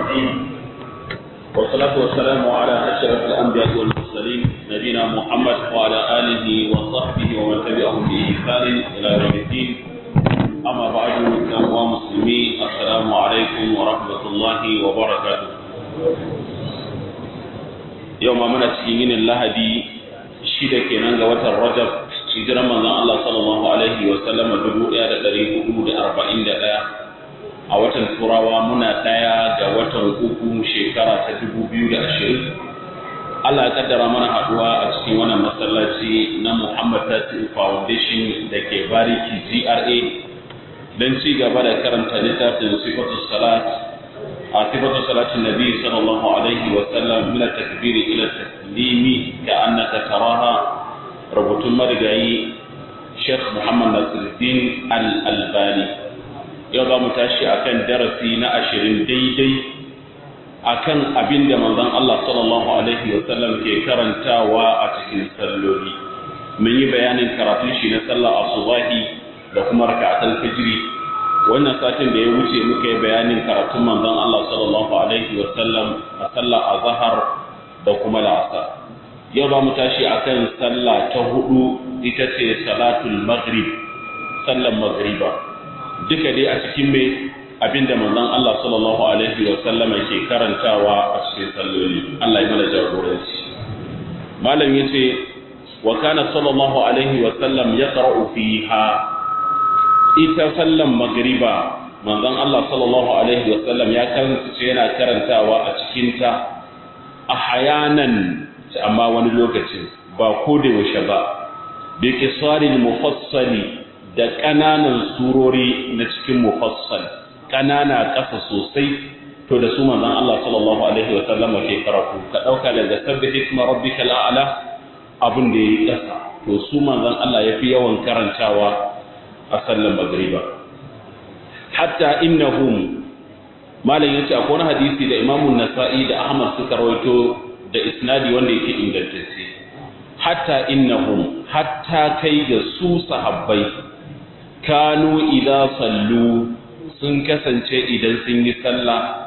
الرحيم والصلاة والسلام على أشرف الأنبياء والمرسلين نبينا محمد وعلى آله وصحبه ومن تبعهم بإحسان إلى يوم الدين أما بعد يا مسلمين السلام عليكم ورحمة الله وبركاته يوم من تشيين اللهدي شيدا كينان وتر رجب hijiran manzon Allah sallallahu alaihi wa sallam dubu ɗaya da ɗari hudu da arba'in da ɗaya a watan turawa muna ɗaya ga watan uku shekara ta dubu biyu da ashirin Allah ya kaddara mana haɗuwa a cikin wannan masallaci na Muhammad Tasiru Foundation da ke bariki GRA don ci gaba da karanta littafin sifatu salat a sifatu salatin nabi sallallahu alaihi wa sallam min takbiri ila taslimi ka annaka taraha rubutun marigayi Sheikh Muhammad Nasiruddin Al-Albani yau za mu tashi akan darasi na ashirin daidai akan abin da manzon Allah sallallahu alaihi wa sallam ke karantawa a cikin salloli mun yi bayanin karatun shi na sallar asubahi da kuma raka'atul fajri wannan satin da ya wuce muka yi bayanin karatun manzon Allah sallallahu alaihi wa sallam a sallar azhar da kuma la'asar yau za mu tashi akan sallah ta hudu ita ce salatul maghrib sallan maghriba duka dai a cikin mai abinda manzon Allah sallallahu alaihi wa sallam ke karantawa a cikin salloli Allah ya mana jagoranci malam yace wa kana sallallahu alaihi wa sallam yaqra'u fiha ita sallan maghriba manzon Allah sallallahu alaihi wa sallam ya kasance yana karantawa a cikin ta ahyanan amma wani lokacin ba ko da yaushe ba bi kisaril mufassali da ƙananan surori na cikin mufassal ƙanana ƙasa sosai to da su manzon Allah sallallahu alaihi wa sallam ke karatu ka dauka daga sabbih isma rabbikal a'la abin da yayi ƙasa to su manzon Allah yafi yawan karantawa a sallan magriba hatta innahum malam yace akwai wani hadisi da Imam Nasa'i da Ahmad suka rawaito da isnadi wanda yake ingantacce hatta innahum hatta kai ga su sahabbai kanu idza sallu sun kasance idan sun yi sallah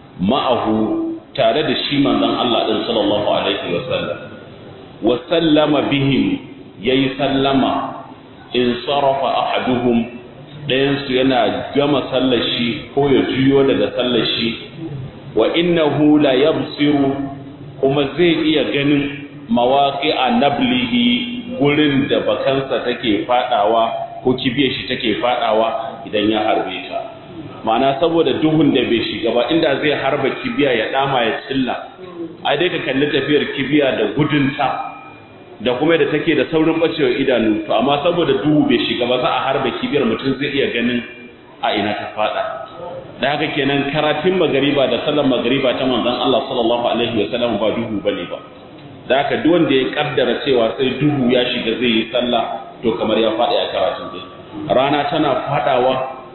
ma'ahu tare da shi manzon Allah din sallallahu alaihi wa sallam wa sallama bihim yayi sallama in sarafa ahaduhum ɗayan su yana gama sallar shi ko ya juyo daga sallar shi wa innahu la yabsiru kuma zai iya ganin mawaƙi a nablihi gurin da bakansa take fadawa ko kibiyar shi take fadawa idan ya harbe ta ma'ana saboda duhun da bai shiga ba inda zai harba kibiya ya dama ya cilla ai dai ka kalli tafiyar kibiya da gudunta da kuma da take da saurin bacewa idanu to amma saboda duhu bai shiga ba za a harba kibiyar mutum zai iya ganin a ina ta fada da haka kenan karatun magariba da sallar magariba ta manzon Allah sallallahu alaihi wasallam ba duhu bane ba da haka duk wanda ya kaddara cewa sai duhu ya shiga zai yi sallah to kamar ya faɗi a karatun dai rana tana fadawa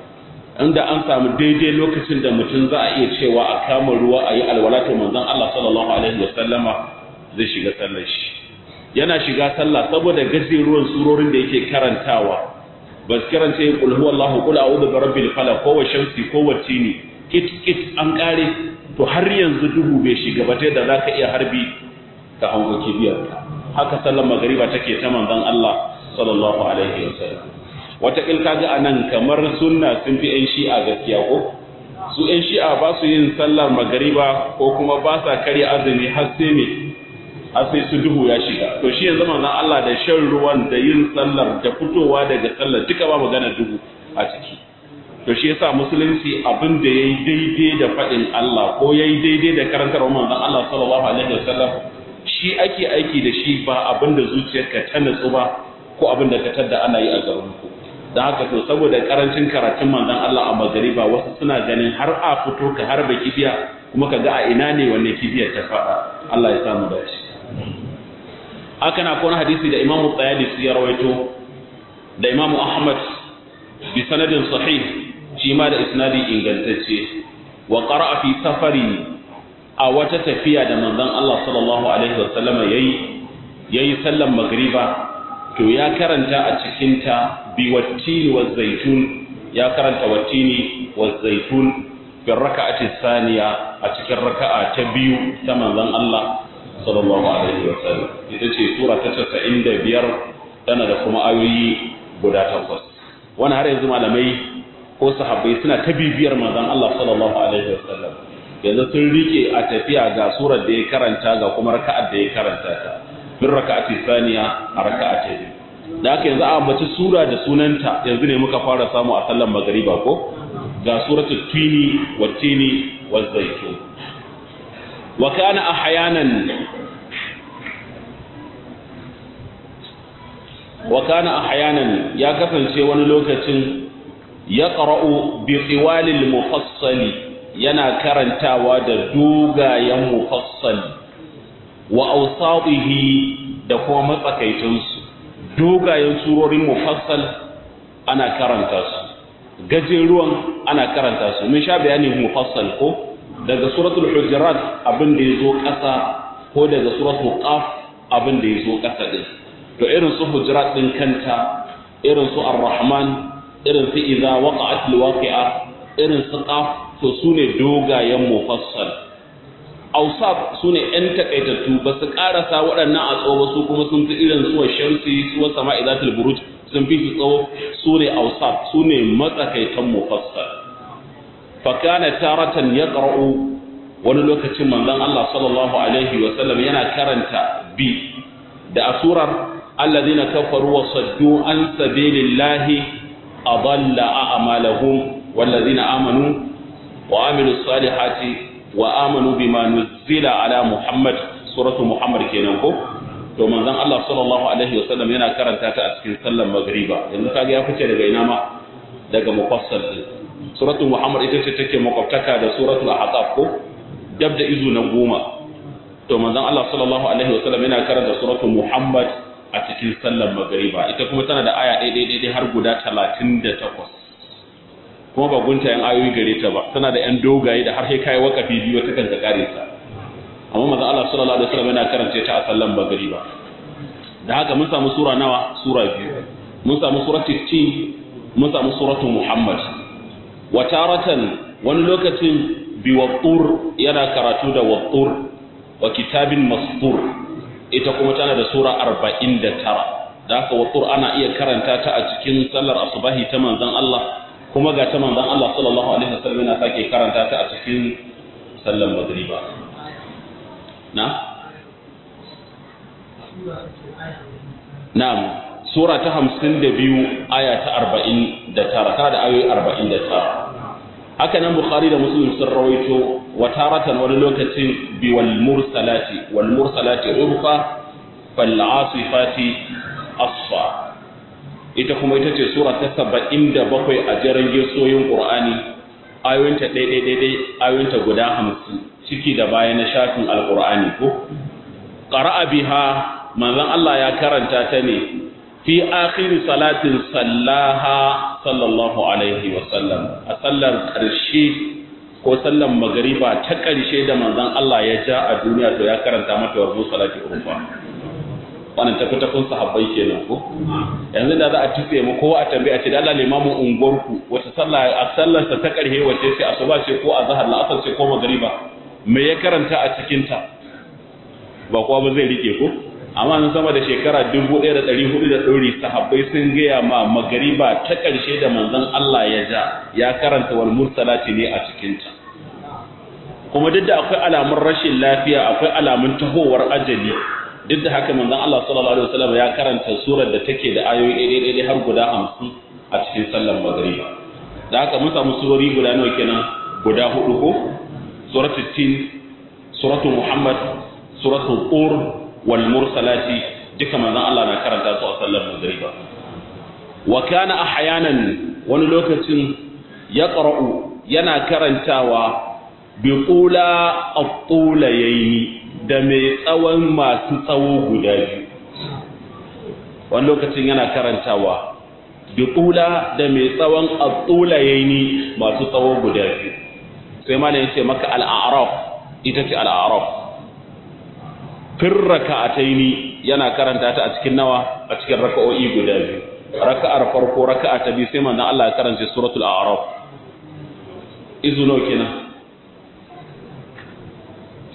inda an samu daidai lokacin da mutum za a iya cewa a kama ruwa a yi alwala to manzon Allah sallallahu alaihi wasallama zai shiga sallar shi yana shiga sallah saboda gajeruwan surorin da yake karantawa ba su karance kul huwallahu kul a'udhu bi rabbil falaq ko wa shamsi ko wa tini kit kit an kare to har yanzu duhu bai shiga ba da zaka iya harbi ka hango kibiyar haka sallar magriba take ta manzon Allah sallallahu alaihi wasallam wata kil kaga anan kamar sunna sun fi yan shi'a gaskiya ko su yan shi'a ba su yin sallar magriba ko kuma ba sa kare azumi har sai me har sai su duhu ya shiga to shi yanzu manzon Allah da shan ruwan da yin sallar da fitowa daga sallar duka ba magana duhu a ciki to shi yasa musulunci abin da yayi daidai da fadin Allah ko yayi daidai da karantar manzon Allah sallallahu alaihi wasallam shi ake aiki da shi ba abin da zuciyarka ta natsu ba ko abin da ka tada ana yi a garin ku dan haka to saboda karancin karatun manzon Allah a magariba wasu suna ganin har a fito ka harba kibiya kuma ka ga a ina ne wanne kibiyar ta fada Allah ya samu dace haka na kone hadisi da imamu tsayalisi ya rawaito da imamu ahmad bi sanadin sahih shi ma da isnadi ingantacce wa qara'a fi safari a wata tafiya da manzon Allah sallallahu alaihi wasallam yayi yayi sallan magriba to ya karanta a cikin ta bi wattini wa zaitun ya karanta wattini wa zaitun fi raka'ati thaniya a cikin raka'a ta biyu ta manzon Allah sallallahu alaihi wasallam ita ce sura ta 95 tana da kuma ayoyi guda takwas wannan har yanzu malamai ko sahabbai suna ta bibiyar manzon Allah sallallahu alaihi wasallam yanzu sun rike a tafiya ga surar da ya karanta ga kuma raka'ar da ya karanta ta bin raka'ati saniya a raka'a ta biyu da haka yanzu a ambaci sura da sunanta yanzu ne muka fara samu a sallan magariba ko ga suratul tini wa tini wa zaitun wa kana ahyanan wa kana ahyanan ya kasance wani lokacin ya qara'u bi qiwalil mufassali yana karantawa da dogayen mufassali wa awsatihi da kuma matsakaitansu dogayen surorin mufassal ana karanta su gajeruwan ana karanta su mun sha bayanin mufassal ko daga suratul hujurat abin da yazo ƙasa ko daga suratul qaf abin da yazo ƙasa din to irin su hujurat din kanta irin su ar-rahman irin su idza waqa'at al-waqi'a irin su qaf to sune dogayen mufassal ausaf su ne ‘yan takaitattu ba su ƙarasa waɗannan a tsawo su kuma sun fi irin suwa shamsi suwa sama izatul buruj sun fi su tsawo su ne ausaf su ne matsakaitan mufassal fakana taratan ya ƙar'u wani lokacin manzon Allah sallallahu alaihi wa sallam yana karanta bi da asurar alladhina kafaru wa saddu an sabilillahi adalla a'malahum wallazina amanu wa amilus salihati wa amanu bima nuzila ala Muhammad suratu Muhammad kenan ko to manzon Allah sallallahu alaihi wasallam yana karanta ta a cikin sallar magriba yanzu kaga ya fice daga ina ma daga mufassal din suratu Muhammad ita ce take makwabtaka da suratul ahqaf ko dab da izu na goma to manzon Allah sallallahu alaihi wasallam yana karanta suratu Muhammad a cikin sallar magriba ita kuma tana da aya ɗaya ɗaya har guda 38 kuma ba guntayen ayoyi gare ta ba tana da yan dogaye da har sai kai wakafi biyu ta kanka kare ta amma manzo Allah sallallahu alaihi wasallam yana karance ta a sallan bagari ba da haka mun samu sura nawa sura biyu mun samu suratul tin mun samu suratul muhammad wa taratan wani lokacin bi wattur yana karatu da wattur wa kitabin mastur ita kuma tana da sura 49 da haka wattur ana iya karanta ta a cikin sallar asubahi ta manzon Allah kuma ga ta manzon Allah sallallahu alaihi wasallam yana sake karanta ta a cikin sallan magriba na na'am sura ta 52 aya ta 49 tana da ayoyi 49 haka nan bukhari da muslim sun rawaito wa taratan wani lokacin bi wal mursalati wal mursalati urfa fal asifati asfa ita kuma ita ce sura ta saba'in da bakwai a jiran gesoyin ƙur'ani ayoyinta ɗaiɗaiɗaiɗai ayoyinta guda hamsin ciki da baya na shafin alƙur'ani ko ƙara'a biha manzon Allah ya karanta ta ne fi akhiri salatin sallaha sallallahu alaihi wa sallam a sallar ƙarshe ko sallar magariba ta ƙarshe da manzon Allah ya ja a duniya to ya karanta mata warbu salati urfa wannan tafi tafin sahabbai kenan ko yanzu da za a tufe mu ko a tambaye a ce da Allah limamin unguwarku wata sallah a sallar sa ta karhe wace ce asuba ce ko azhar la asar ce ko magriba me ya karanta a cikin ta ba kowa ba zai rike ko amma nan sama da shekara 1400 da dori sahabbai sun gaya ma magriba ta karshe da manzon Allah ya ja ya karanta wal mursalati ne a cikin ta kuma duk da akwai alamun rashin lafiya akwai alamun tahowar ajali duk da haka manzon Allah sallallahu alaihi wasallam ya karanta surar da take da ayoyi ɗaya har guda 50 a cikin sallar magriba da haka mun samu surori guda nawa kenan guda hudu ko suratul tin suratul muhammad suratul qur wal mursalati duka manzon Allah na karanta su a sallar magriba wa kana ahyanan wani lokacin yaqra'u yana karantawa bi qula at-tulayaini da mai tsawon masu tsawo guda biyu wani lokacin yana karantawa bi qula da mai tsawon at-tulayaini masu tsawo guda biyu sai ma ne yace maka al-a'raf ita ce al-a'raf fir raka'ataini yana karanta ta a cikin nawa a cikin raka'o'i guda biyu raka'ar farko raka'a ta biyu sai manzon Allah ya karanta suratul a'raf izu nawa kenan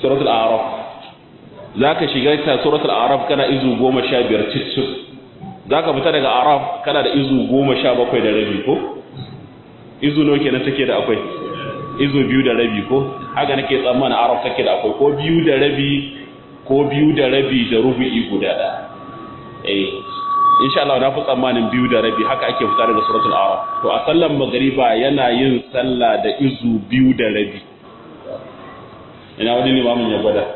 suratul a'raf zaka shiga ta suratul a'raf kana izu 15 cicif zaka fita daga a'raf kana da izu 17 da rabi ko izu nawa kenan take da akwai izu biyu da rabi ko haka nake tsammanin a'raf take da akwai ko biyu da rabi ko biyu da rabi da rubu'i guda da eh insha Allah na fi tsammanin biyu da rabi haka ake fita daga suratul a'raf to a sallan magriba yana yin sallah da izu biyu da rabi ina wani limamin ya gwada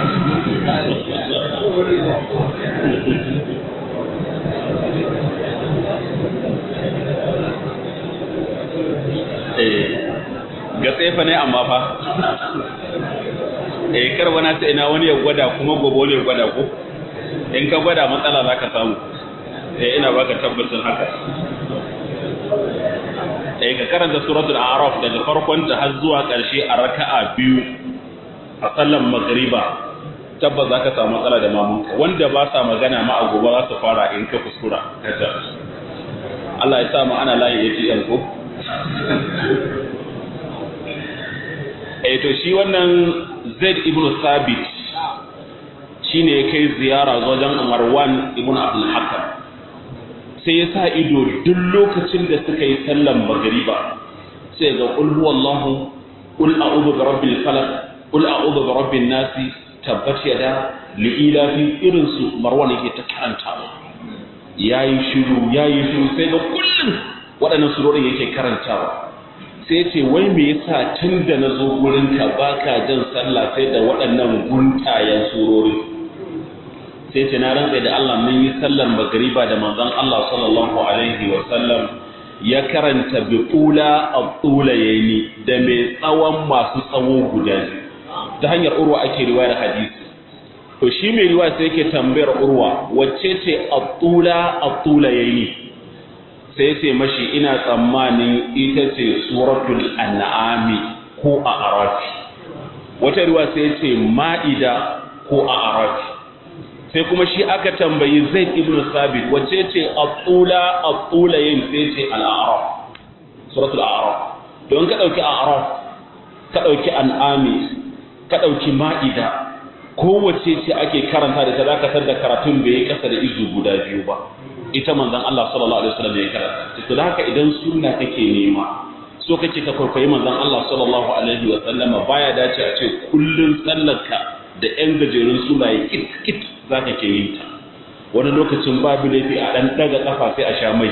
ga tsefa ne amma fa eh kar wani sai ina wani ya gwada kuma gobe wani ya gwada ko in ka gwada matsala za ka samu eh ina baka tabbacin haka eh ka karanta suratul a'raf daga farkon ta har zuwa ƙarshe a raka'a biyu a sallan magriba tabbas za ka samu matsala da mamunka wanda ba sa magana ma a gobe za su fara in ka kuskura kaja Allah ya sa mu ana layi ATM ko eh to shi wannan Zaid ibn Sabit shine ya kai ziyara wajen Marwan ibn Abdul Hakam sai ya sa ido duk lokacin da suka yi sallan magriba sai ga qul huwallahu qul a'udhu bi rabbil falaq qul a'udhu bi rabbin nas tabbat yada li ilafi irin su Marwan yake ta karantawa yayi shiru yayi shiru sai ga kullum waɗannan surorin yake karantawa sai ce wai me yasa tun da na zo gurinka baka jan sallah sai da waɗannan guntayen surori sai ce na rantsa da Allah mun yi sallar magariba da manzon Allah sallallahu alaihi wa sallam ya karanta bi qula at-tulayni da mai tsawon masu tsawo guda ta hanyar urwa ake riwayar hadisi to shi mai riwaya sai yake tambayar urwa wacce ce at-tula at-tulayni sai ce mashi ina tsammanin ita ce suratul an'ami ko a arafi wata ruwa sai ce ma'ida ko a arafi sai kuma shi aka tambayi zaid ibn sabit wacce ce abtula abtula yin sai ce al-a'raf suratul a'raf don ka dauki a'raf ka dauki an'ami ka dauki ma'ida kowace ce ake karanta da ta dakatar da karatun bai kasa da izu guda biyu ba ita manzon Allah sallallahu alaihi wasallam ya karanta to da haka idan sunna kake nema so kake ka kwaikwayi manzon Allah sallallahu alaihi wasallam baya dace a ce kullun sallarka da yan gajerun sunaye kit kit zaka ke yin ta wani lokacin babu laifi a dan daga kafa sai a sha mai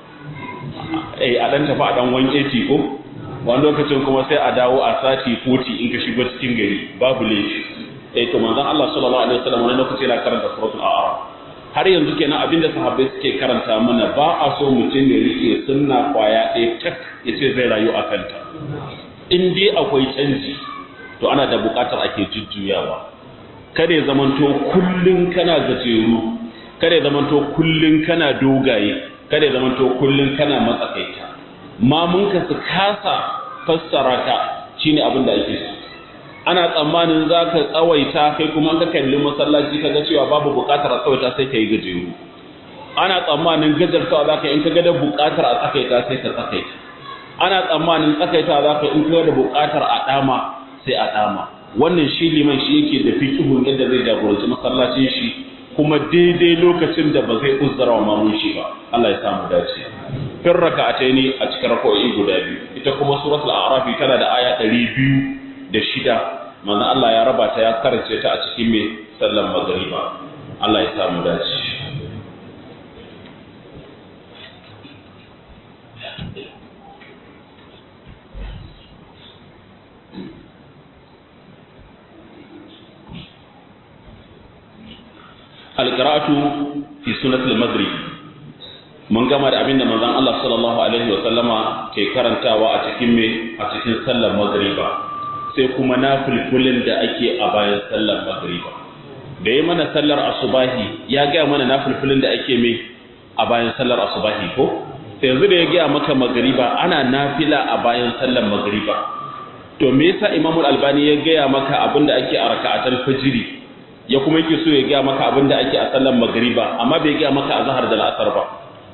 eh a dan tafi a dan 180 ko wani lokacin kuma sai a dawo a sati 40 in ka shigo cikin gari babu laifi eh to manzon Allah sallallahu alaihi wasallam wani lokaci yana karanta suratul a'raf har yanzu kenan abinda sahabbai suke karanta mana ba a so mutum ya rike sunna kwaya ɗaya tak ya ce zai rayu a kanta in dai akwai canji to ana da buƙatar ake jujjuyawa kada ya zamanto kullun kana gajeru kada ya zamanto kullun kana dogaye kada ya zamanto kullun kana matsakaita mamunka su kasa fassara ka shine abin da ake so ana tsammanin za ka tsawaita kai kuma ka kalli masallaci ka ga cewa babu buƙatar a tsawaita sai ka yi gajeru ana tsammanin gajartawa za ka in ka ga da buƙatar a tsakaita sai ka tsakaita ana tsammanin tsakaita za ka in ka ga da buƙatar a ɗama sai a ɗama wannan shi liman shi yake da fikihun yadda zai jagoranci masallacin shi kuma daidai lokacin da ba zai uzzara wa mamun shi ba Allah ya samu dace fin raka'ataini a cikin raka'o'i guda biyu ita kuma suratul a'raf tana da aya ɗari biyu da shida manzon Allah ya raba ta ya karance ta a cikin mai sallan magariba Allah ya samu dace alqira'atu fi sunnatul maghrib mun gama da abinda manzon Allah sallallahu alaihi wa sallama ke karantawa a cikin me a cikin sallar magriba sai kuma nafilfulin da ake a bayan sallar magriba da yi mana sallar asubahi ya gaya mana nafilfulin da ake mai a bayan sallar asubahi ko sai yanzu da ya gaya maka magriba ana nafila a bayan sallar magriba to me yasa Imam Al-Albani ya gaya maka abin da ake a raka'atul fajiri ya kuma yake so ya gaya maka abin da ake a sallar magriba amma bai gaya maka a zahar da la'asar ba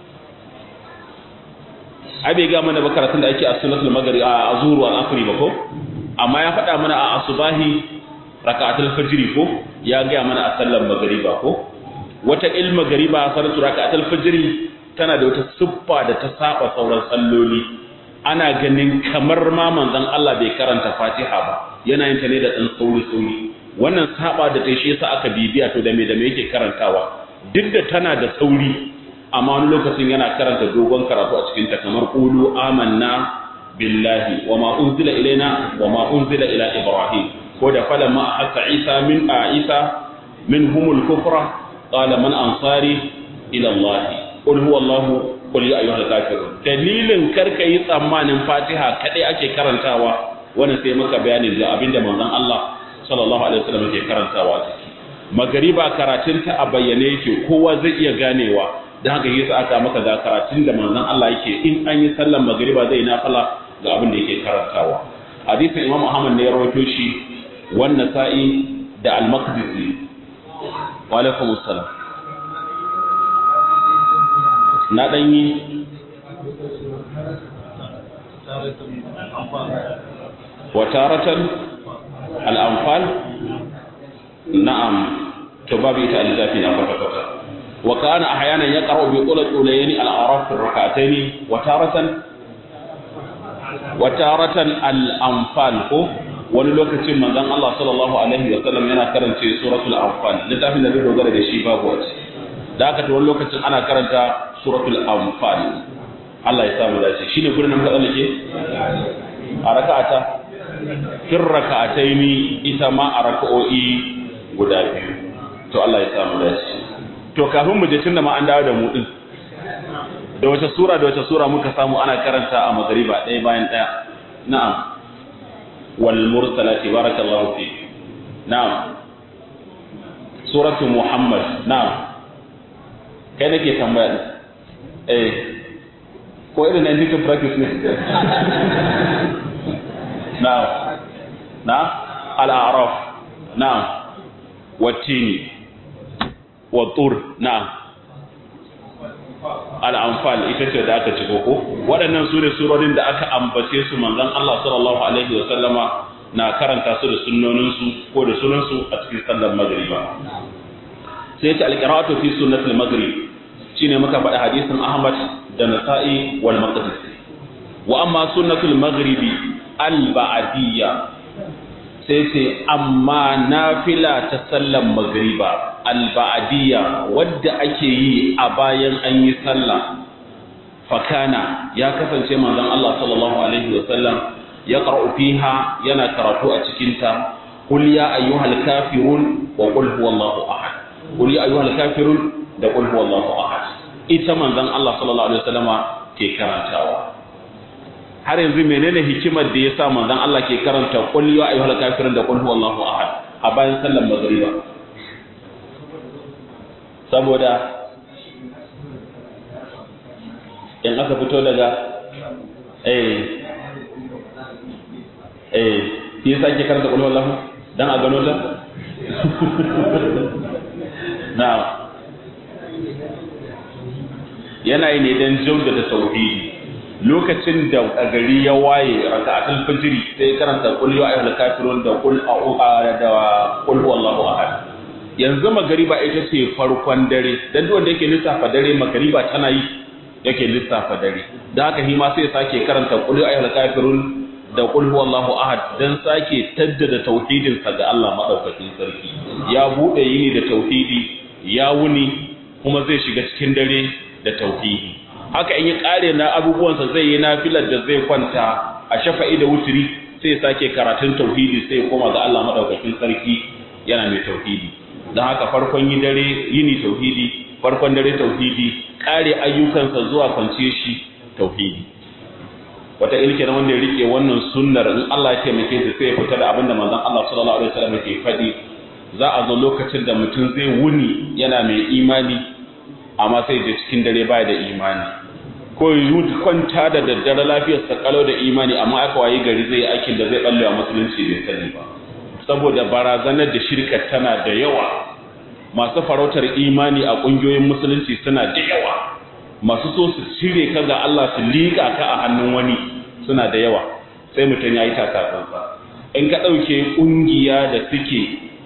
ai bai gaya mana ba karatun da ake a sunnatul maghrib a azhur wal asri ba ko amma ya faɗa mana a asubahi raka'atul fajr ko ya ga mana a sallar magriba ko wata il magriba salatu raka'atul fajr tana da wata siffa da ta saba sauran salloli ana ganin kamar ma manzon Allah bai karanta Fatiha ba yana yin ta ne da dan sauri sauri wannan saba da ta shi yasa aka bibiya to da me da me yake karantawa duk da tana da sauri amma wani lokacin yana karanta dogon karatu a cikin ta kamar qulu amanna billahi wa ma unzila ilaina wa ma unzila ila ibrahim ko da falamma ahassa isa min a isa minhumul kufra qala man ansari ila allah qul huwa allah qul ya ayyuhal kafirun dalilin karka yi tsammanin fatiha kadai ake karantawa wannan sai muka bayanin da abinda manzon Allah sallallahu alaihi wasallam yake karantawa ciki magariba karatunta a bayyane yake kowa zai iya ganewa da haka yasa aka maka ga karatun da manzon Allah yake in an yi sallar magariba zai nafila ga abin da yake karantawa hadisin Imam Ahmad ne ya rawaito shi wannan sa'i da al-Maqdisi wa alaikum assalam na dan yi wa taratan al-anfal na'am to babu ita al-zafi na kwata-kwata وكان احيانا يقرا بطول الطولين الاعراف في الركعتين وتاره وتاره الانفال wani lokacin manzon Allah sallallahu alaihi wa sallam yana karanta suratul anfal littafin da zai dogara da shi babu wace da haka to wani lokacin ana karanta suratul anfal Allah ya samu dace shine gurin nan kadan ke a raka'ata fir raka'ataini ita ma a raka'o'i guda biyu to Allah ya samu dace to kafin mu je tunda ma an dawo da mu din da wace sura da wace sura muka samu ana karanta a magariba ɗaya bayan ɗaya na'am wal mursalati barakallahu fi na'am suratu muhammad na'am kai nake tambaya eh ko irin na indikin practice ne na'am na al-a'raf na'am wattini wattur na'am al'amfal ita ce da aka ciko ko waɗannan su ne surorin da aka ambace su manzon Allah sallallahu alaihi wa sallama na karanta su da sunnoninsu ko da sunansu a cikin sallar magriba sai ta alqira'atu fi sunnatul maghrib shine muka faɗi hadisin Ahmad da Nasa'i wal Maqdisi wa amma sunnatul maghribi al ba'diyya sai ce amma nafila ta sallar magriba alba'adiyya wadda ake yi a bayan an yi sallah fakana ya kasance manzon Allah sallallahu alaihi wa sallam ya qara'u fiha yana karatu a cikin ta qul ya ayyuhal kafirun wa qul huwallahu ahad qul ya ayyuhal kafirun da qul huwallahu ahad ita manzon Allah sallallahu alaihi wa sallama ke karantawa har yanzu menene hikimar da yasa manzon Allah ke karanta qul ya ayyuhal kafirun da qul huwallahu ahad a bayan sallar magriba saboda in aka fito daga eh eh shi yasa ke karanta qul huwallahu dan a gano ta na'am yana yi ne dan jaudada tauhidi lokacin da a gari ya waye raka'atul fajri sai karanta qul ya ayyuhal kafirun da qul a'udhu da qul huwallahu ahad yanzu magariba ita ce farkon dare dan duk wanda yake lissafa dare magariba tana yi yake lissafa dare dan haka hima sai sake karanta qul ya ayyuhal kafirun da qul huwallahu ahad dan sake taddada tauhidin sa ga Allah madaukakin sarki ya bude yini da tauhidi ya wuni kuma zai shiga cikin dare da tauhidi haka in yi kare na abubuwansa zai yi nafilar da zai kwanta a shafa'i da wuturi sai sake karatun tauhidi sai koma ga Allah madaukakin sarki yana mai tauhidi don haka farkon yi dare yini tauhidi farkon dare tauhidi kare ayyukansa zuwa kwance shi tauhidi wata ilke na wanda ya rike wannan sunnar in Allah ya taimake shi sai ya fita da abinda manzon Allah sallallahu alaihi wasallam yake faɗi za a zo lokacin da mutum zai wuni yana mai imani amma sai je cikin dare baya da imani ko yi kwanta da daddare lafiyar sa kalau da imani amma aka wayi gari zai aikin da zai ballewa musulunci bai sani ba saboda barazanar da shirka tana da yawa masu farautar imani a ƙungiyoyin musulunci suna da yawa masu so su cire ka ga Allah su liƙa ka a hannun wani suna da yawa sai mutum ya yi takatsantsa in ka ɗauke ƙungiya da suke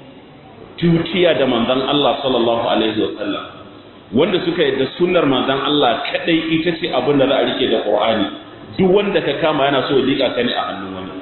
tutiya da manzon Allah sallallahu alaihi wasallam wanda suka yadda sunnar manzon Allah kadai ita ce abin da za a rike da Qur'ani duk wanda ka kama yana so ya liƙa ka ne a hannun wani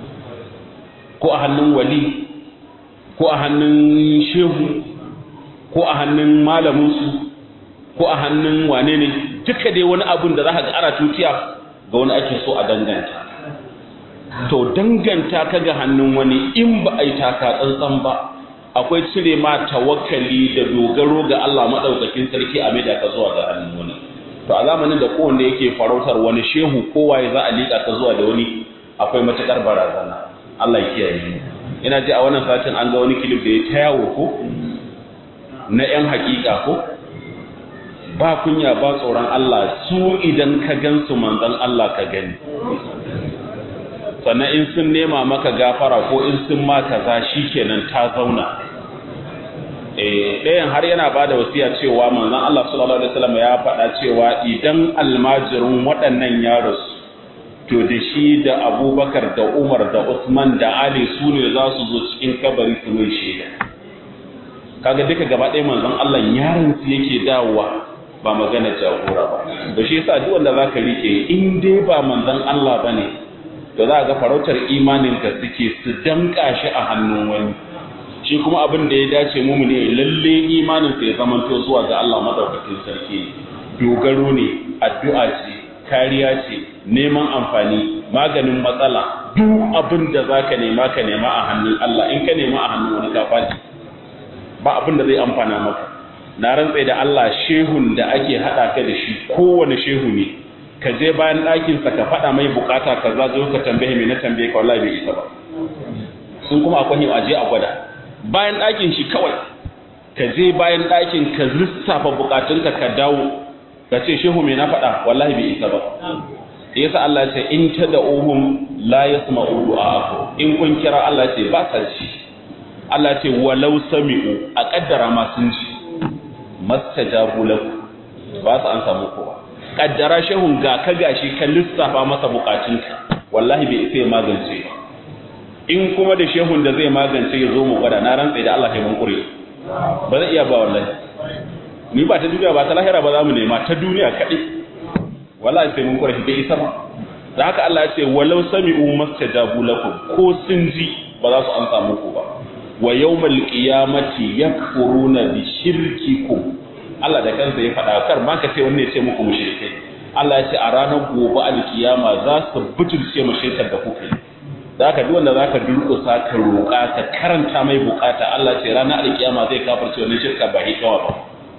ko a hannun wali ko a hannun shehu ko a hannun malaminsu ko a hannun wane ne duka dai wani abun da za ka ga ana tutiya ga wani ake so a danganta to danganta ka ga hannun wani in ba a yi taka tsantsan ba akwai cire ma tawakkali da dogaro ga Allah madaukakin sarki a maida ka zuwa ga hannun wani to a zamanin da kowanne yake farautar wani shehu kowaye za a liƙa ka zuwa da wani akwai matukar barazana Allah ya kiyaye mu ina ji a wannan satin an ga wani kilif da ya ta yawo ko na yan hakika ko ba kunya ba tsoron Allah su idan ka gansu manzon Allah ka gani sannan in sun nema maka gafara ko in sun ma kaza shikenan ta zauna ɗayan har yana ba da wasiya cewa manzon Allah sallallahu alaihi wasallam ya faɗa cewa idan almajirin waɗannan yaros to da shi da abubakar da umar da usman da ali su ne za su zo cikin kabari su mai shaida kaga duka gaba ɗaya manzon Allah yaron su yake dawowa ba magana jagora ba da shi yasa duk wanda zaka rike in dai ba manzon Allah bane to za ga farautar imanin ka suke su danka shi a hannun wani shi kuma abin da ya dace mu ne lalle imanin sa ya zamanto zuwa ga Allah madaukakin sarki dogaro ne addu'a ce kariya ce neman amfani maganin matsala duk abin da zaka nema ka nema a hannun Allah in ka nema a hannun wani ka faɗi ba abin da zai amfana maka na rantse da Allah shehun da ake hada ka da shi kowane shehu ne ka je bayan ɗakinsa ka faɗa mai bukata ka za zo ka tambaye mai na tambaye ka wallahi bai isa ba sun kuma akwai a je a gwada bayan ɗakin shi kawai ka je bayan ɗakin ka lissafa bukatunka ka dawo ka ce shehu mai na faɗa wallahi bai isa ba yasa Allah ce in ta da uhum la yasma'u du'a in kun kira Allah ce ba sa ji Allah ce walau sami'u a kaddara ma sun ji mastajabu lahu ba su an samu kowa kaddara shehun ga ka gashi ka lissafa masa bukatunka wallahi bai isa ya magance ba in kuma da shehun da zai magance ya zo mu gwada na rantsa da Allah ya mun kure ba zai iya ba wallahi ni ba ta duniya ba ta lahira ba za mu nema ta duniya kaɗai wallahi sai mun kure bai isa ba da haka Allah ya ce walau sami'u mastajabu lakum ko sun ji ba za su an samu ku ba wa yawmal qiyamati yakfuruna bi shirkikum Allah da kansa ya faɗa kar ma ka ce wanne ya ce muku mushrikai Allah ya ce a ranar gobe alkiyama za su butulce mu shirkar da kuka yi da haka duk wanda zaka durƙusa ka roƙa ka karanta mai bukata Allah ce ranar alkiyama zai kafirce wannan shirka ba hikawa ba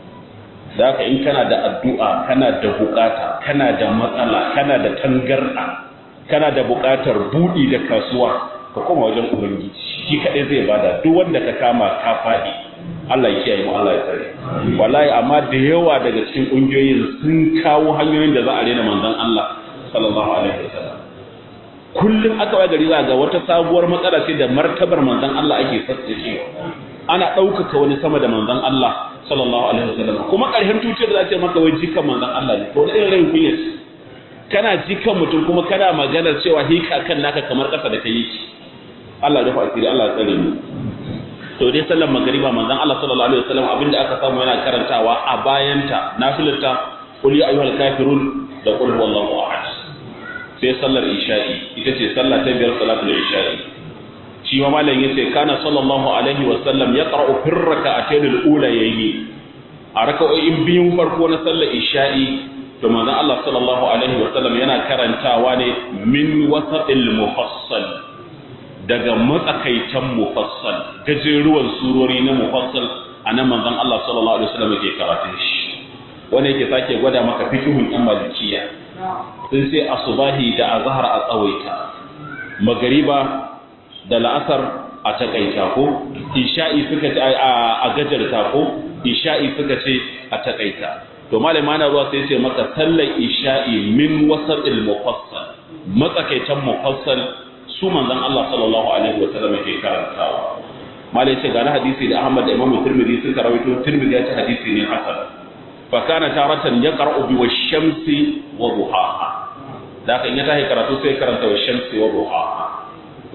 da haka in kana da addu'a kana da bukata kana da matsala kana da tangarɗa kana da bukatar buɗi da kasuwa ka koma wajen ubangiji shi kaɗai zai bada duk wanda ka kama ka faɗi Allah ya kiyaye mu Allah ya tsare wallahi amma da yawa daga cikin ƙungiyoyin sun kawo hanyoyin da za a rena manzon Allah sallallahu alaihi wasallam kullum aka wa gari za ga wata sabuwar matsala ce da martabar manzon Allah ake sassacewa ana ɗaukaka wani sama da manzon Allah sallallahu alaihi wasallam kuma ƙarshen tuciyar da za ta maka wai jikan manzon Allah ne to wani irin rai kunya kana jikan mutum kuma kana maganar cewa hika kan naka kamar ƙasa da kai yake Allah ya rufa asiri Allah ya tsare mu to dai sallar magriba manzon Allah sallallahu alaihi wasallam abinda aka samu yana karantawa a bayanta nafilata qul ya ayyuhal kafirun da qul huwallahu ahad sai sallar isha'i ita ce sallah ta biyar salatul isha'i shi ma malam yace kana sallallahu alaihi wasallam yaqra'u fir rak'atayn al-ulayayn a raka'o'in biyun farko na sallar isha'i to manzon Allah sallallahu alaihi wasallam yana karantawa ne min wasatil mufassal daga matsakaitan mufassal gajeruwan surori na mufassal a nan manzon Allah sallallahu alaihi wasallam yake karatun shi wanda yake sake gwada maka fikihun yan malikiya sun ce asubahi da azhar a tsawaita magariba da la'asar a takaita ko isha'i suka ce a gajarta ko isha'i suka ce a takaita to malama na ruwa sai ce maka sallar isha'i min wasatil mufassal matsakaitan mufassal su manzon Allah sallallahu alaihi wa sallam ke karantawa malai ce ga na hadisi da Ahmad da Imam Tirmidhi suka rawaito Tirmidhi ya ce hadisi ne hasan fa kana taratan yaqra'u bi wash-shamsi wa duhaha da kan ya tahi karatu sai karanta wash-shamsi wa duhaha wa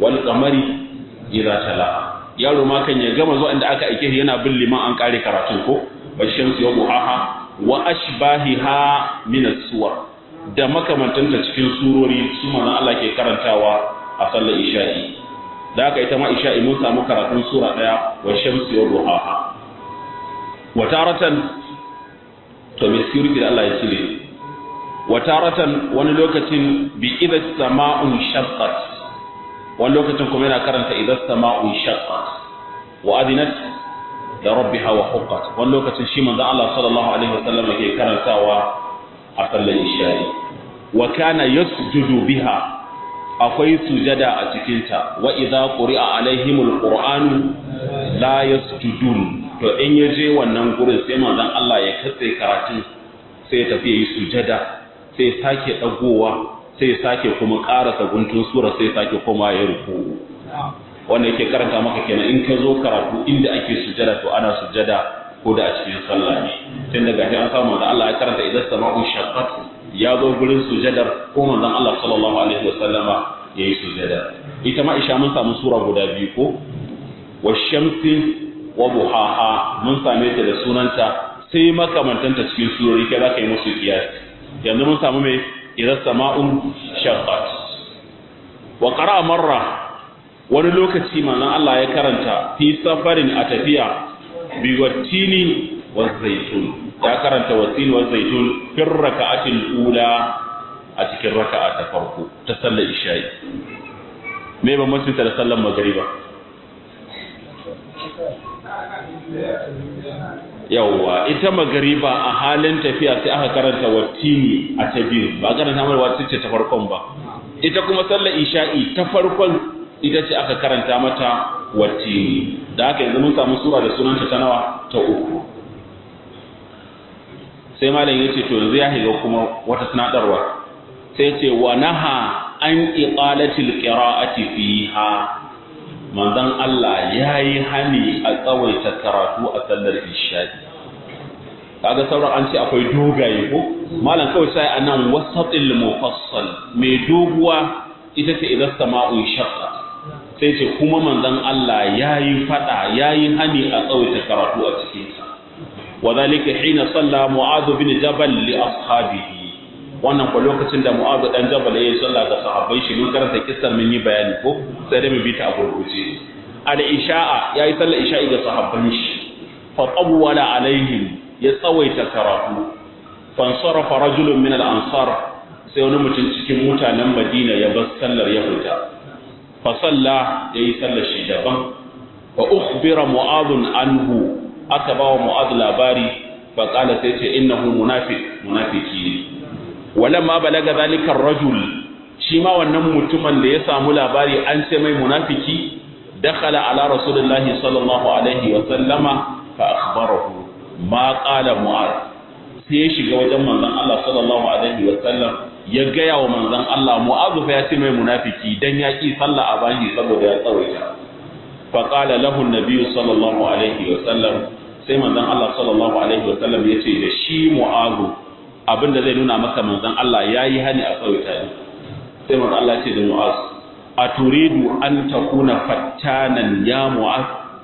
wal qamari idza tala yaro ma kan ya gama zuwa inda aka aike yana bin liman an kare karatun ko washamsi wa buhaha wa ashbahiha min as-suwar da makamantanta cikin surori su manzon Allah ke karantawa a sallar isha'i da aka ita ma isha'i mun samu karatun sura daya wa shamsi wa duhaha wa taratan to me security da Allah ya cire wa taratan wani lokacin bi idha sama'un shaqqat wani lokacin kuma yana karanta idha sama'un shaqqat wa adinat da rabbiha wa huqqat wani lokacin shi manzon Allah sallallahu alaihi wasallam yake karantawa a sallar isha'i wa kana yasjudu biha akwai sujada a cikinta wa idza quri'a alaihimul qur'anu la yasjudun to in yaje wannan gurin sai manzon Allah ya katse karatun sai ya tafi yi sujada sai sake dagowa sai sake kuma karasa guntun sura sai sake koma ya ruku wanda yake karanta maka kenan in ka zo karatu inda ake sujada to ana sujada ko da a cikin sallah ne tun daga shi an samu da Allah ya karanta idan sama'u shaqqat ya zo gurin sujadar ko manzon Allah sallallahu alaihi wasallama yayi sujada ita ma isha mun samu sura guda biyu ko washamsi wa buhaha mun same ta da sunanta sai makamantanta cikin surori kai zaka yi musu kiyasi yanzu mun samu mai idan sama'un shaqqat wa qara'a marra wani lokaci manzon Allah ya karanta fi safarin a tafiya bi wattini wa zaitun ya karanta wattini wa zaitun fi raka'atil ula a cikin raka'a ta farko ta sallar isha'i me ba mutunta da sallar magriba yawwa ita magariba a halin tafiya sai aka karanta wattini a ta biyu ba karanta mai wacce ce ta farkon ba ita kuma sallar isha'i ta farkon ita ce aka karanta mata wattini da haka yanzu mun samu sura da sunanta ta nawa ta uku sai malam ya ce to yanzu ya shiga kuma wata sanadarwa sai ce wa naha an iqalatil qira'ati fiha manzon Allah ya yi hani a tsawaita karatu a sallar isha'i kaga sauran an ce akwai dogaye ko malam kawai sai anan wasatil mufassal mai doguwa ita ce idan sama'u shaqqa sai ce kuma manzon Allah ya yi fada ya yi hani a tsawaita karatu a cikin sa wadhalika hina salla mu'adh bin jabal li ashabihi wannan ko lokacin da Mu'adh dan Jabal yayin sallah ga sahabbai shi mun karanta kissar mun yi bayani ko sai da mu bi ta a gurguje al isha'a yayi sallar isha'i ga sahabban shi fa tawwala alaihim ya tsawaita karatu fa sarafa rajulun min al ansar sai wani mutum cikin mutanen Madina ya bar sallar ya fita fa salla yayi sallar shi daban fa ukhbira Mu'adh anhu aka bawa Mu'adh labari fa qala sai ce innahu munafiq munafiki ne walamma balaga zalika rajul shi ma wannan mutumin da ya samu labari an ce mai munafiki dakhala ala rasulillahi sallallahu alaihi wa sallama fa akhbarahu ma qala mu'az sai ya shiga wajen manzon Allah sallallahu alaihi wa sallam ya gaya wa manzon Allah mu'az fa ya ce mai munafiki dan ya ki sallah a bani saboda ya tsawaita fa qala lahu an-nabi sallallahu alaihi wa sallam sai manzon Allah sallallahu alaihi wa sallam ya ce da shi mu'azu abin da zai nuna maka manzon Allah ya yi hani a tsawaita ne sai manzon Allah ce da Mu'az a turidu an takuna fattanan ya Mu'az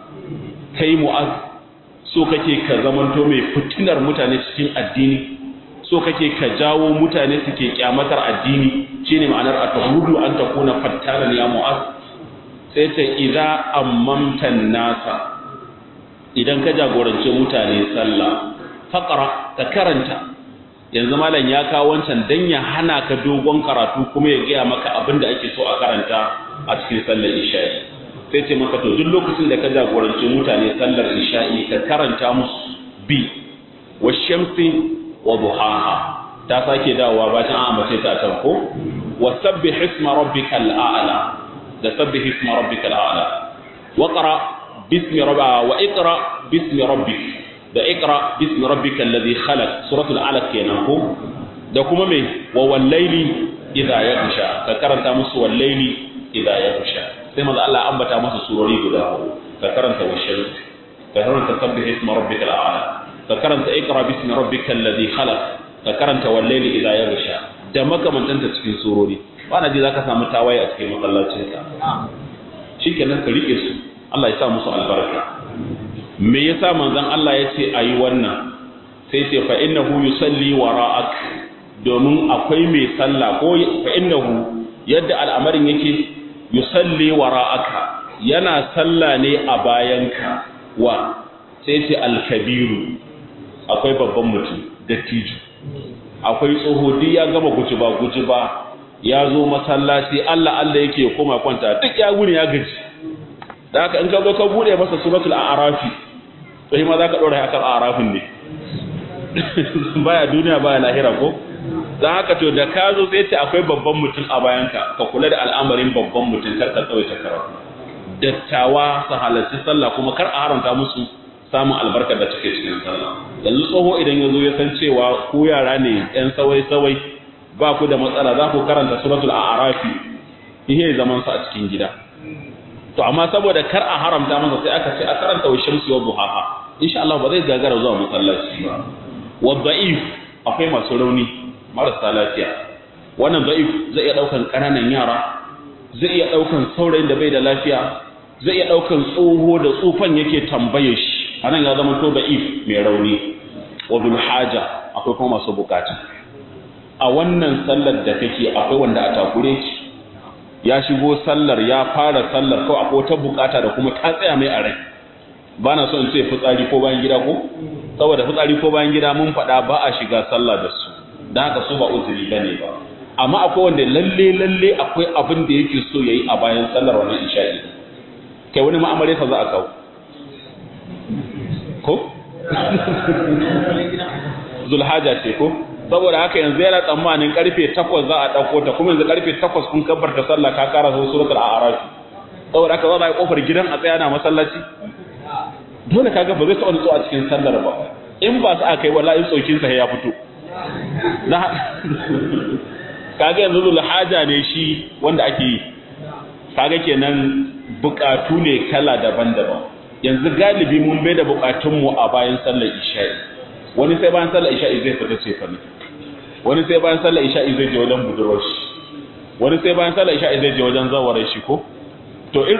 kai Mu'az so kake ka zamanto mai fitinar mutane cikin addini so kake ka jawo mutane suke kyamatar addini shine ma'anar a turidu an takuna fattanan ya Mu'az sai ta idza ammamtan nasa idan ka jagorance mutane sallah faqra ka karanta yanzu malam ya kawo wancan dan ya hana ka dogon karatu kuma ya gaya maka abin da ake so a karanta a cikin sallar isha'i sai ce maka to duk lokacin da ka jagoranci mutane sallar isha'i ka karanta musu bi wa shamsi wa duhaha ta sake dawowa bacin an ambace ta can ko wa sabbih isma rabbikal a'la da sabbih isma rabbikal a'la wa qra bismi rabbika wa iqra bismi rabbika da ikra bismi rabbika alladhi khalaq suratul alaq kenan ko da kuma me wa wallaili idha yaghsha ka karanta musu wallaili idha yaghsha sai manzo Allah ambata musu surori guda ka karanta washal ka karanta sabbih isma rabbikal a'la ka karanta ikra bismi rabbika alladhi khalaq ka karanta wallaili idha yaghsha da makamantanta cikin surori bana ji zaka samu tawaye a cikin masallacinka shikenan ka rike su Allah ya sa musu albarka me yasa manzon Allah ya ce ayi wannan sai ce fa innahu yusalli wara'ak domin akwai mai sallah ko fa innahu yadda al'amarin yake yusalli wara'aka yana sallah ne a bayanka wa sai ce alkabiru akwai babban mutum dattijo akwai tsoho duk ya gama gujiba gujiba ya zo masallaci Allah Allah yake koma kwanta duk ya gune ya gaji da haka in ka zo ka bude masa suratul a'rafi to ma za ka dora akan a'rafin ne baya duniya baya lahira ko dan haka to da ka zo sai ce akwai babban mutum a bayanka ka kula da al'amarin babban mutum kar ka tsawaita karatu dattawa su halarci sallah kuma kar a haramta musu samun albarkar da take cikin sallah yanzu tsoho idan ya zo ya san cewa ku yara ne yan sawai sawai ba ku da matsala za ku karanta suratul a'rafi ihe zaman sa a cikin gida to amma saboda kar a haramta masa sai aka ce a karanta wa shamsi wa duhaha insha Allah ba zai gagara zuwa masallaci ba wa da'if akwai masu rauni marasa lafiya wannan da'if zai iya daukan kananan yara zai iya daukan saurayin da bai da lafiya zai iya daukan tsoho da tsufan yake tambaye shi anan ya zama to da'if mai rauni wa bil haja akwai kuma masu bukata a wannan sallar da kake akwai wanda a takure ki ya shigo sallar ya fara sallar kawai akwai wata bukata da kuma ta tsaya mai a rai ba na so in ce fitsari ko bayan gida ko saboda fitsari ko bayan gida mun faɗa ba a shiga sallah da su don haka su ba uzuri ba ne ba amma akwai wanda lalle lalle akwai abin da yake so ya yi a bayan sallar wannan isha'i kai wani ma'amare sa za a kawo ko zulhaja ce ko saboda haka yanzu yana tsammanin karfe 8 za a dauko ta kuma yanzu karfe 8 kun kabbar ta sallah ka kara zo suratul a'raf saboda haka za a yi kofar gidan a tsaya na masallaci dole kaga ba zai taɓa nutso a cikin sallar ba in ba su aka yi wallahi tsokin sa ya fito na kaga yanzu zulhaja ne shi wanda ake yi kaga kenan bukatu ne kala daban-daban yanzu galibi mun bai da bukatunmu a bayan sallar isha'i wani sai bayan sallar isha'i zai fita ce fa ne wani sai bayan sallar isha'i zai je wajen budurwar shi wani sai bayan sallar isha'i zai je wajen zawarar shi ko to ir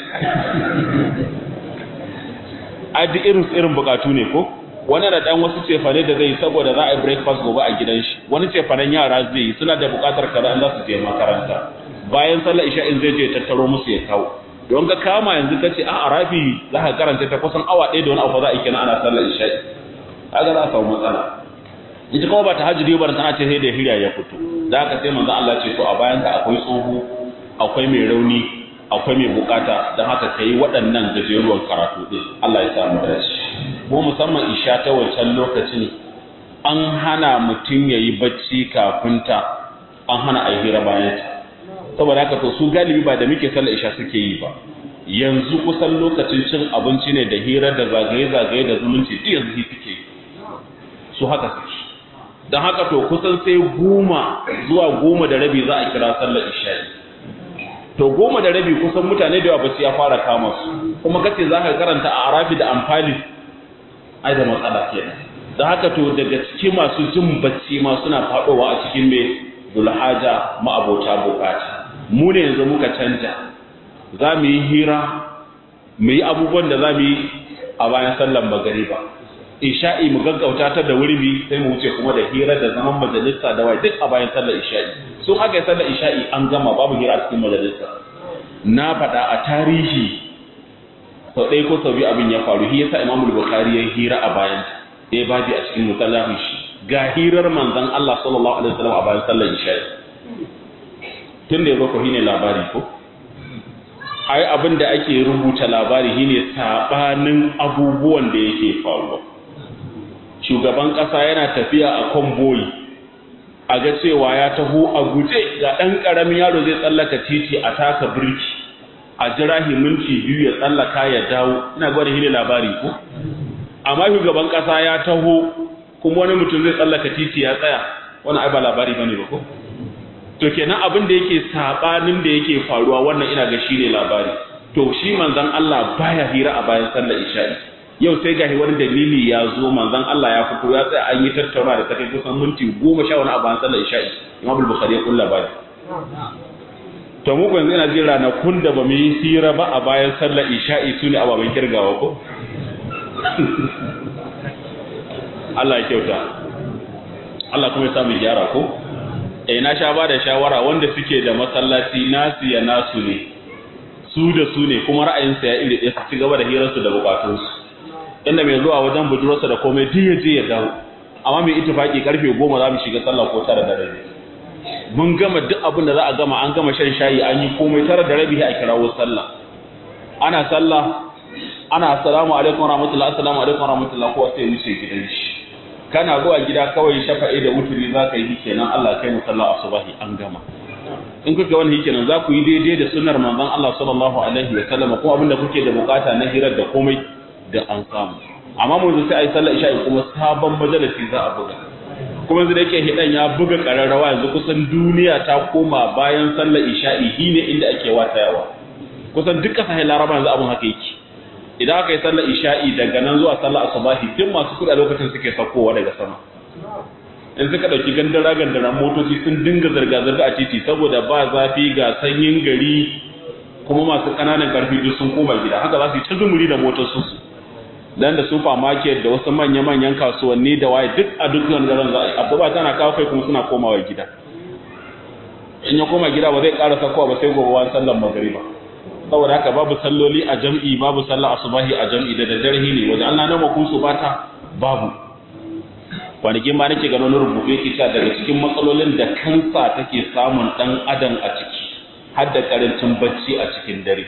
adi irin irin bukatu ne ko wani da dan wasu cefane da zai saboda za a yi breakfast gobe a gidan shi wani cefanen yara zai yi suna da bukatar kaza an za su je makaranta bayan sallar isha'in zai je tattaro musu ya kawo don ka kama yanzu ka ce a arafi za ka karanta ta kusan awa ɗaya da wani abu za a yi kenan ana sallar isha'i kaga za a samu matsala ita kuma ba ta hajji ba tana ce sai da hirya ya fito da haka sai manzo Allah ce to a bayan ka akwai tsoho akwai mai rauni akwai mai bukata don haka kai waɗannan gajeruwan karatu din Allah ya samu dace mu musamman isha ta wancan lokacin an hana mutum yayi bacci kafin ta an hana a hira bayan ta saboda haka to su galibi ba da muke sallar isha suke yi ba yanzu kusan lokacin cin abinci ne da hira da zagaye-zagaye da zumunci duk yanzu suke yi su haka suke don haka to kusan sai goma zuwa goma da rabi za a kira sallar isha'i to goma da rabi kusan mutane da yawa bacci ya fara kama su kuma kace za ka karanta a arafi da amfani ai da matsala kenan don haka to daga cikin masu jin bacci ma suna faɗowa a cikin mai zulhaja ma'abota bukata mu ne yanzu muka canja za mu yi hira mu yi abubuwan da za mu yi a bayan sallan magariba isha'i mu gaggauta ta da wurbi sai mu wuce kuma da hira da zaman majalisa da wai duk a bayan sallar isha'i sun aka yi sallar isha'i an gama babu hira a cikin majalisa na faɗa a tarihi sau ɗaya ko sau biyu abin ya faru shi yasa imamul bukhari ya hira a bayan ɗaya babi a cikin musallafin shi ga hirar manzon Allah sallallahu alaihi wasallam a bayan sallar isha'i tun da ya zo ko shine labari ko ai abin da ake rubuta labari shine sabanin abubuwan da yake faruwa shugaban ƙasa yana tafiya a konboyi a ga cewa ya taho a guje ga ɗan ƙaramin yaro zai tsallaka titi a taka birki a jira minti biyu ya tsallaka ya dawo ina gwada shi ne labari ko amma shugaban ƙasa ya taho kuma wani mutum zai tsallaka titi ya tsaya wani ai ba labari bane ba ko to kenan abin da yake sabanin da yake faruwa wannan ina ga shine labari to shi manzon Allah baya hira a bayan sallar isha'i yau sai gashi wani dalili ya zo manzon Allah ya fito ya tsaya an yi tattauna da take kusan minti goma sha wani a bayan sallar isha'i Imam Bukhari ya kulla bani to mu yanzu ina jin ranakun da ba mu yi hira ba a bayan sallar isha'i su ne ababen kirgawa ko Allah ya kyauta Allah kuma ya samu gyara ko eh na sha ba da shawara wanda suke da masallaci nasu ya nasu ne su da su ne kuma ra'ayinsa ya iri ɗaya su ci gaba da hirarsu da bukatunsu inda mai zuwa wajen budurarsa da komai duk ya je ya dawo amma mai ittifaki karfe goma za mu shiga sallah ko tara da rabi mun gama duk abin da za a gama an gama shan shayi an yi komai tara da rabi a kirawo sallah ana sallah ana assalamu alaikum warahmatullahi assalamu alaikum warahmatullahi kowa sai wuce gidan shi kana zuwa gida kawai shafa'i da wuturi za ka yi kenan Allah kai mu sallah asubahi an gama in kuka wani kenan za ku yi daidai da sunnar manzon Allah sallallahu alaihi wa sallam ko abin da kuke da bukata na hirar da komai da an samu amma mun sai ai sallar isha'i kuma sabon majalisi za a buga kuma yanzu da yake hidan ya buga kararrawa yanzu kusan duniya ta koma bayan sallar isha'i shine inda ake watayawa kusan duk kasashen laraba yanzu abun haka yake idan aka yi sallar isha'i daga nan zuwa sallar asubahi duk masu kuɗi a lokacin suke saukowa daga sama in suka ɗauki gandara gandara motoci sun dinga zirga-zirga a titi saboda ba zafi ga sanyin gari kuma masu ƙananan ƙarfi duk sun koma gida haka za su yi ta zumuri da motocinsu dan da supermarket da wasu manya-manyan kasuwanni da waye duk a duk wani garin za a yi abubuwa tana kawo kai kuma suna komawa gida in ya koma gida ba zai ƙara sakowa ba sai gobe wani sallar magariba saboda haka babu salloli a jam'i babu sallar asubahi a jam'i da daddare ne wajen Allah na makun su bata babu kwanakin ba nake ganin rubutu yake cewa daga cikin matsalolin da kansa take samun dan adam a ciki har da karancin bacci a cikin dare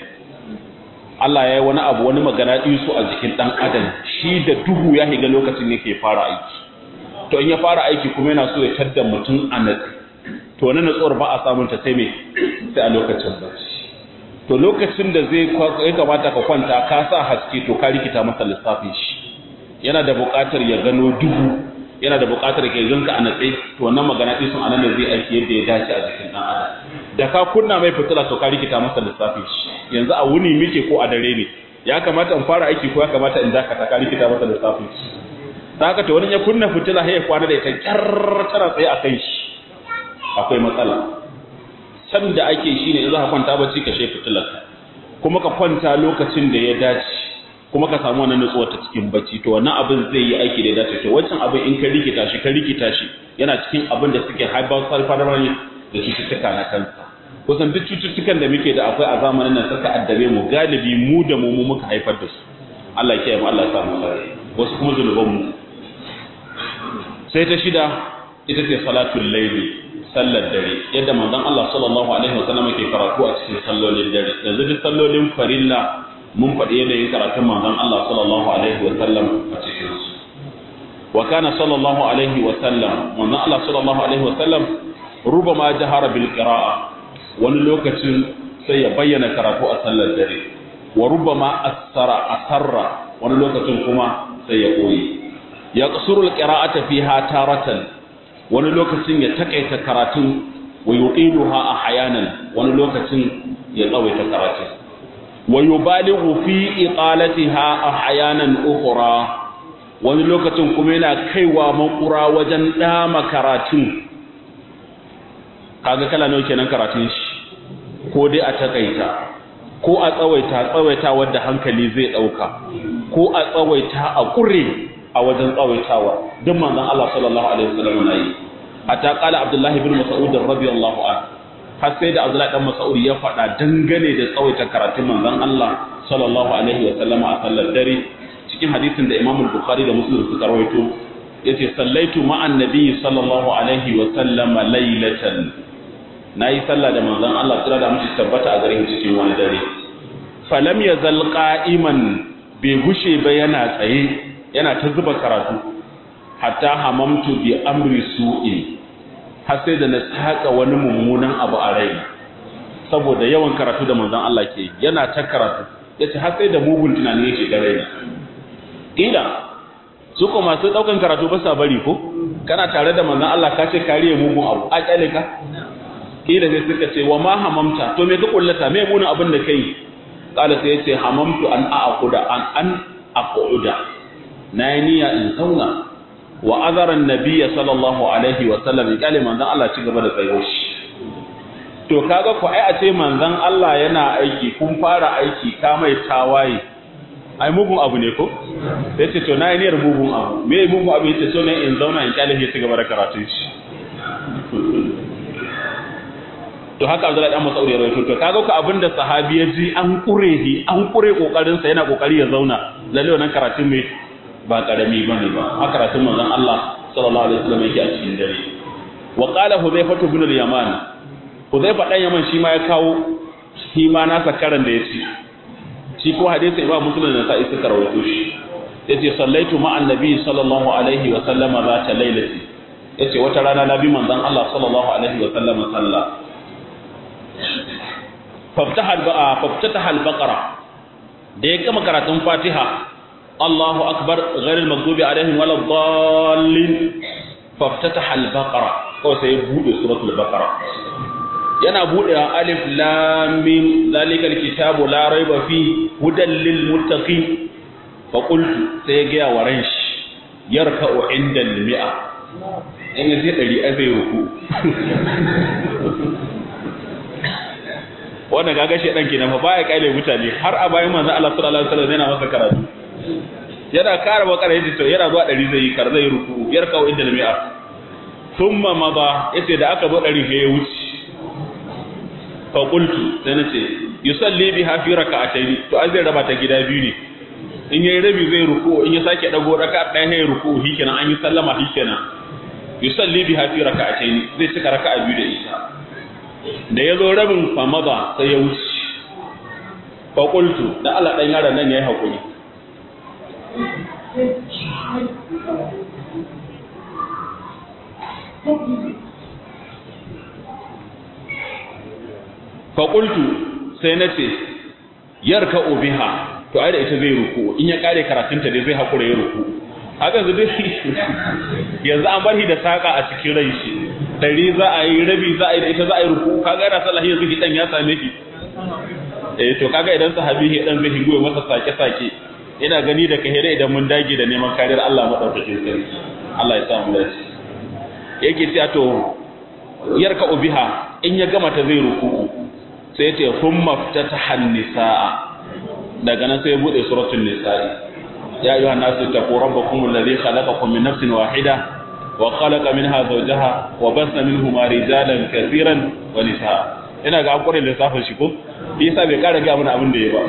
Allah ya yi wani abu wani magana su a jikin dan adam shi da duhu ya higa lokacin yake fara aiki to in ya fara aiki kuma yana so ya tadda mutum a natsi to wani natsuwar ba a samun ta sai me sai a lokacin bacci to lokacin da zai ya kamata ka kwanta ka sa haske to ka rikita masa lissafin shi yana da buƙatar ya gano duhu yana da buƙatar ka ganka a natse to wannan magana din sun anan da zai aiki yadda ya dace a jikin dan adam da ka kunna mai fitila to ka rikita masa lissafin shi yanzu a wuni muke ko a dare ne ya kamata in fara aiki ko ya kamata in dakata ka rikita masa lissafin shi dan haka to wani ya kunna fitila sai ya kwana da ita kyar tana tsaye a kai shi akwai matsala san da ake shine in za ka kwanta bacci ka shefa fitilarka kuma ka kwanta lokacin da ya dace kuma ka samu wannan nutsuwa ta cikin bacci to wannan abin zai yi aiki da ya dace to wancan abin in ka rikita shi ka rikita shi yana cikin abin da suke haifar sarfadarwar da cututtuka na kansa kusan duk cututtukan da muke da akwai a zamanin nan suka addabe mu galibi mu da mu mu muka haifar da su Allah ya kiyaye mu Allah ya sa mu sare wasu kuma zunuban mu sai ta shida ita ce salatul layli sallar dare yadda manzon Allah sallallahu alaihi wasallam yake karatu a cikin sallolin dare yanzu duk sallolin farilla mun faɗi yanayin karatun manzon Allah sallallahu alaihi wasallam a cikin su wa kana sallallahu alaihi wasallam manzon Allah sallallahu alaihi wasallam rubama jahara bil qira'a wani lokacin sai ya bayyana karatu a sallar dare wa rubama asara asarra wani lokacin kuma sai ya koyi ya qasuru al qira'ata fiha taratan wani lokacin ya takaita karatun wa yuqiluha ahyanan wani lokacin ya tsawaita karatun wa yubalighu fi iqalatiha ahyanan ukhra wani lokacin kuma yana kaiwa makura wajen dama karatun kaga kala nawa kenan karatun shi ko dai a takaita ko a tsawaita tsawaita wanda hankali zai dauka ko a tsawaita a kure a wajen tsawaitawa duk manzon Allah sallallahu alaihi wasallam nayi hatta qala Abdullah ibn Mas'ud radiyallahu anhu har sai da Abdullah dan Mas'ud ya faɗa dangane da tsawaita karatun manzon Allah sallallahu alaihi wasallam a sallar dare cikin hadisin da Imam Bukhari da Muslim suka rawaito yace sallaitu ma'an nabi sallallahu alaihi wasallam laylatan nayi sallah da manzon Allah tsira da mishi tabbata a garin cikin wani dare falam yazal qa'iman bai gushe ba yana tsaye yana ta zuba karatu hatta hamamtu bi amri su'i har sai da na saka wani mummunan abu a rai saboda yawan karatu da manzon Allah ke yana ta karatu yace har sai da mugun tunani yake ga rai ila su ko masu daukan karatu ba sa bari ko kana tare da manzon Allah ka ce kariye mugun abu a kyale ka kila sai suka ce wa ma hamamta to me ka kullata me munin abin da kai kala sai yace hamamtu an aquda an an aquda na yi niyya in zauna wa azaran nabiyya sallallahu alaihi wa sallam kale manzon Allah ci gaba da tsayo shi to kaga ku ai a ce manzon Allah yana aiki kun fara aiki ka mai tawaye ai mugun abu ne ko sai ce to na yi niyyar mugun abu me mugun abu yace so ne in zauna in kyale shi gaba da karatun shi to haka Abdullahi dan Mas'ud ya rawaito to kaga ku abinda sahabi ya ji an kure shi an kure kokarin sa yana kokari ya zauna lalle wannan karatun me ba karami bane ba haka karatun manzon Allah sallallahu alaihi wasallam yake a cikin dare wa qala hudhayfah ibn al-yaman hudhayfah dan yaman shi ma ya kawo shi ma nasa karan da yace shi ko hadisi imam muslim da sa'i suka rawaito shi yace sallaitu ma'an nabi sallallahu alaihi wa sallama zata lailati yace wata rana nabi manzon Allah sallallahu alaihi wa sallama sallah faftaha faftataha al-baqara da ya gama karatun fatiha Allahu akbar ghairil maghdubi alaihim wala dallin faftataha al-baqara ko sai bude suratul baqara yana buɗewa alif lam mim zalikal kitabu la raiba fi hudan lil muttaqin fa qultu sai ga wa ran shi yarka'u inda al mi'a in yaje dari a zai ruku wannan gaga shi dan kenan fa baya kaile mutane har a bayan manzon Allah sallallahu alaihi wasallam yana masa karatu yana kara bakara yace to yana zuwa dari zai yi kar zai ruku yarka'u inda al mi'a thumma mada yace da aka zo dari ya wuce faƙultu sai na ce yusalli bi hafi raka'atayn to an zai raba ta gida biyu ne in yayi rabi zai ruku in ya sake dago raka ɗaya ya ruku shikenan an yi sallama shikenan yusalli bi hafi raka'atayn zai cika raka'a biyu da ita da ya zo rabin famada sai ya wuce faƙultu da Allah ɗan yaron nan yayi hakuri faƙultu sai na ce yarka obiha to ai da ita zai ruku in ya kare karatunta dai zai haƙura ya ruku haka yanzu dai yanzu an barhi da saƙa a cikin rai shi ɗari za a yi rabi za a yi da ita za a yi ruku kaga yana sallah yanzu hidan ya same ki eh to kaga idan sahabi hidan zai higo masa sake-sake ina gani da kahira idan mun dage da neman kariyar Allah madaukakin sarki Allah ya sa mu dace yake cewa to yarka obiha in ya gama ta zai ruku sai ce kun maftataha nisaa daga nan sai bude suratul nisaa ya ayyuha nasu taqu rabbakum alladhi khalaqakum min nafsin wahida wa khalaqa minha zawjaha wa bassa minhuma rijalan katiran wa nisaa ina ga akwai lissafin shi ko yasa bai kara ga mana abin da ya ba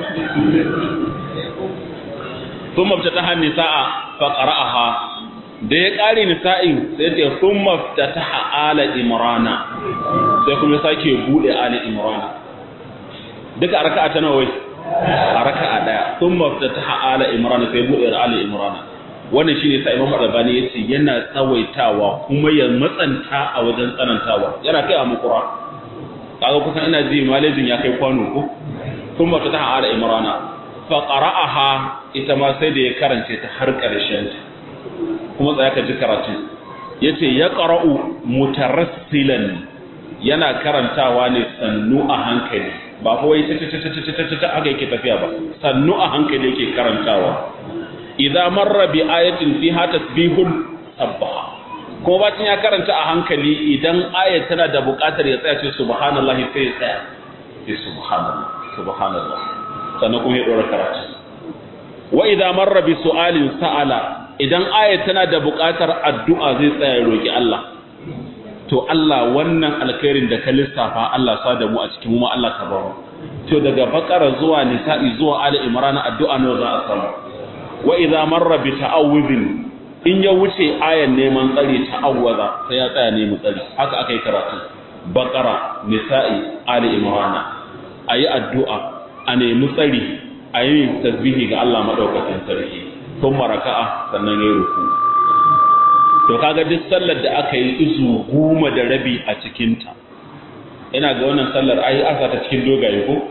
sun maftataha nisaa fa qara'aha da ya kare nisa'in sai ce sun maftataha ala imrana sai kuma sake bude ala imrana duka a raka'a ta nawa a raka'a daya sun maftataha ala imran sai bude ala imran wannan shine sai Imam Al-Albani yace yana tsawaitawa kuma ya matsanta a wajen tsanantawa yana kai a mukura kaga kusan ina ji malejin ya kai kwano ko sun maftataha ala imran fa qara'aha ita ma sai da ya karance ta har karshen ta kuma tsaya ka ji karatu yace ya qara'u mutarassilan yana karantawa ne sannu a hankali ba kawai ta aka yake tafiya ba sannu a hankali yake karantawa idza marra bi ayatin fiha tasbihun sabbaha ko bacin ya karanta a hankali idan ayat tana da buƙatar ya tsaya ce subhanallahi sai ya tsaya sai subhanallah subhanallah sannan kuma ya dora karatu wa idza marra bi su'alin sa'ala idan ayat tana da buƙatar addu'a zai tsaya ya roki Allah to Allah wannan alkhairin da ka lissafa Allah sa da mu a cikin mu Allah ka bamu to daga bakara zuwa nisa'i zuwa ali imran addu'a ne za a samu wa idza marra bi ta'awudhin in ya wuce ayan neman tsari ta'awwaza sai ya tsaya ne mu tsari haka aka yi karatu bakara nisa'i ali imran ayi addu'a a nemi tsari ayi tasbihi ga Allah madaukakin sarki kuma raka'a sannan yayi ruku to kaga duk sallar da aka yi izu goma da rabi a cikinta ina ga wannan sallar ai aka ta cikin dogaye ko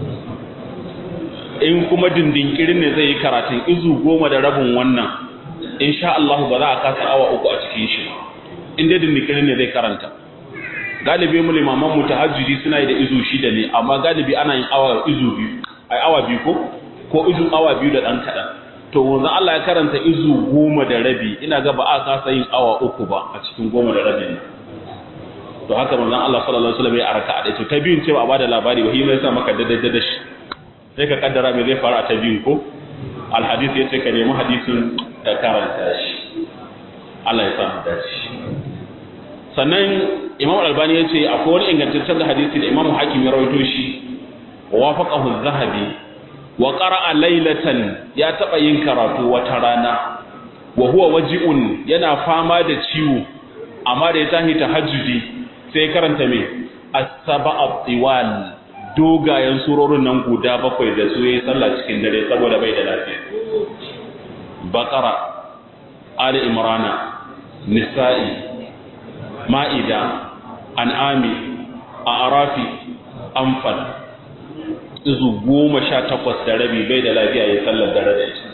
in kuma dindinkirin ne zai yi karatun izu goma da rabin wannan insha Allah ba za a kasa awa uku a cikin shi in dai dindinkirin ne zai karanta galibi mu limaman mu tahajjudi suna yi da izu shida ne amma galibi ana yin awa izu biyu ai awa biyu ko ko izu awa biyu da dan kadan to wanzu Allah ya karanta izu goma da rabi ina ga ba a kasa yin awa uku ba a cikin goma da rabin to haka manzon Allah sallallahu alaihi wasallam ya araka a to ta biyun ce ba a bada labari ba hima yasa maka dada dada shi sai ka kaddara me zai fara ta biyun ko alhadith yace ka nemi hadisin da karanta shi Allah ya samu dace sannan Imam Al-Albani yace akwai wani ingantaccen hadisi da Imam Hakim ya rawaito shi wa wafaqahu az-Zahabi wa qara'a laylatan ya taba yin karatu wata rana wa huwa waji'un yana fama da ciwo amma da ya tahi tahajjudi sai karanta me as-sab'a tiwal dogayen surorin nan guda bakwai da su yayi sallah cikin dare saboda bai da lafiya baqara ali imrana nisa'i ma'ida an'ami a'rafi anfal izu goma sha takwas da rabi bai da lafiya ya sallar dare da ita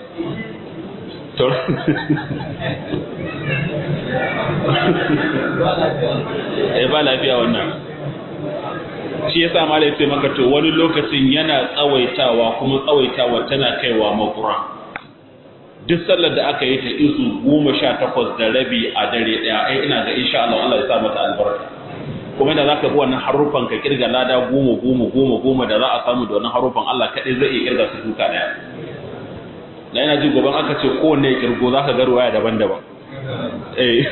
eh ba lafiya wannan shi yasa ma sai maka to wani lokacin yana tsawaitawa kuma tsawaitawa tana kaiwa makura duk sallar da aka yi ta izu goma sha takwas da rabi a dare ɗaya ai ina ga insha Allah Allah ya sa mata albarka kuma da zaka bi wannan harufan ka kirga lada goma goma goma goma da za a samu da wannan harufan Allah kaɗai zai iya kirga su duka ɗaya na yana ji gaban aka ce kowanne ya kirgo za ka ga ruwaya daban-daban eh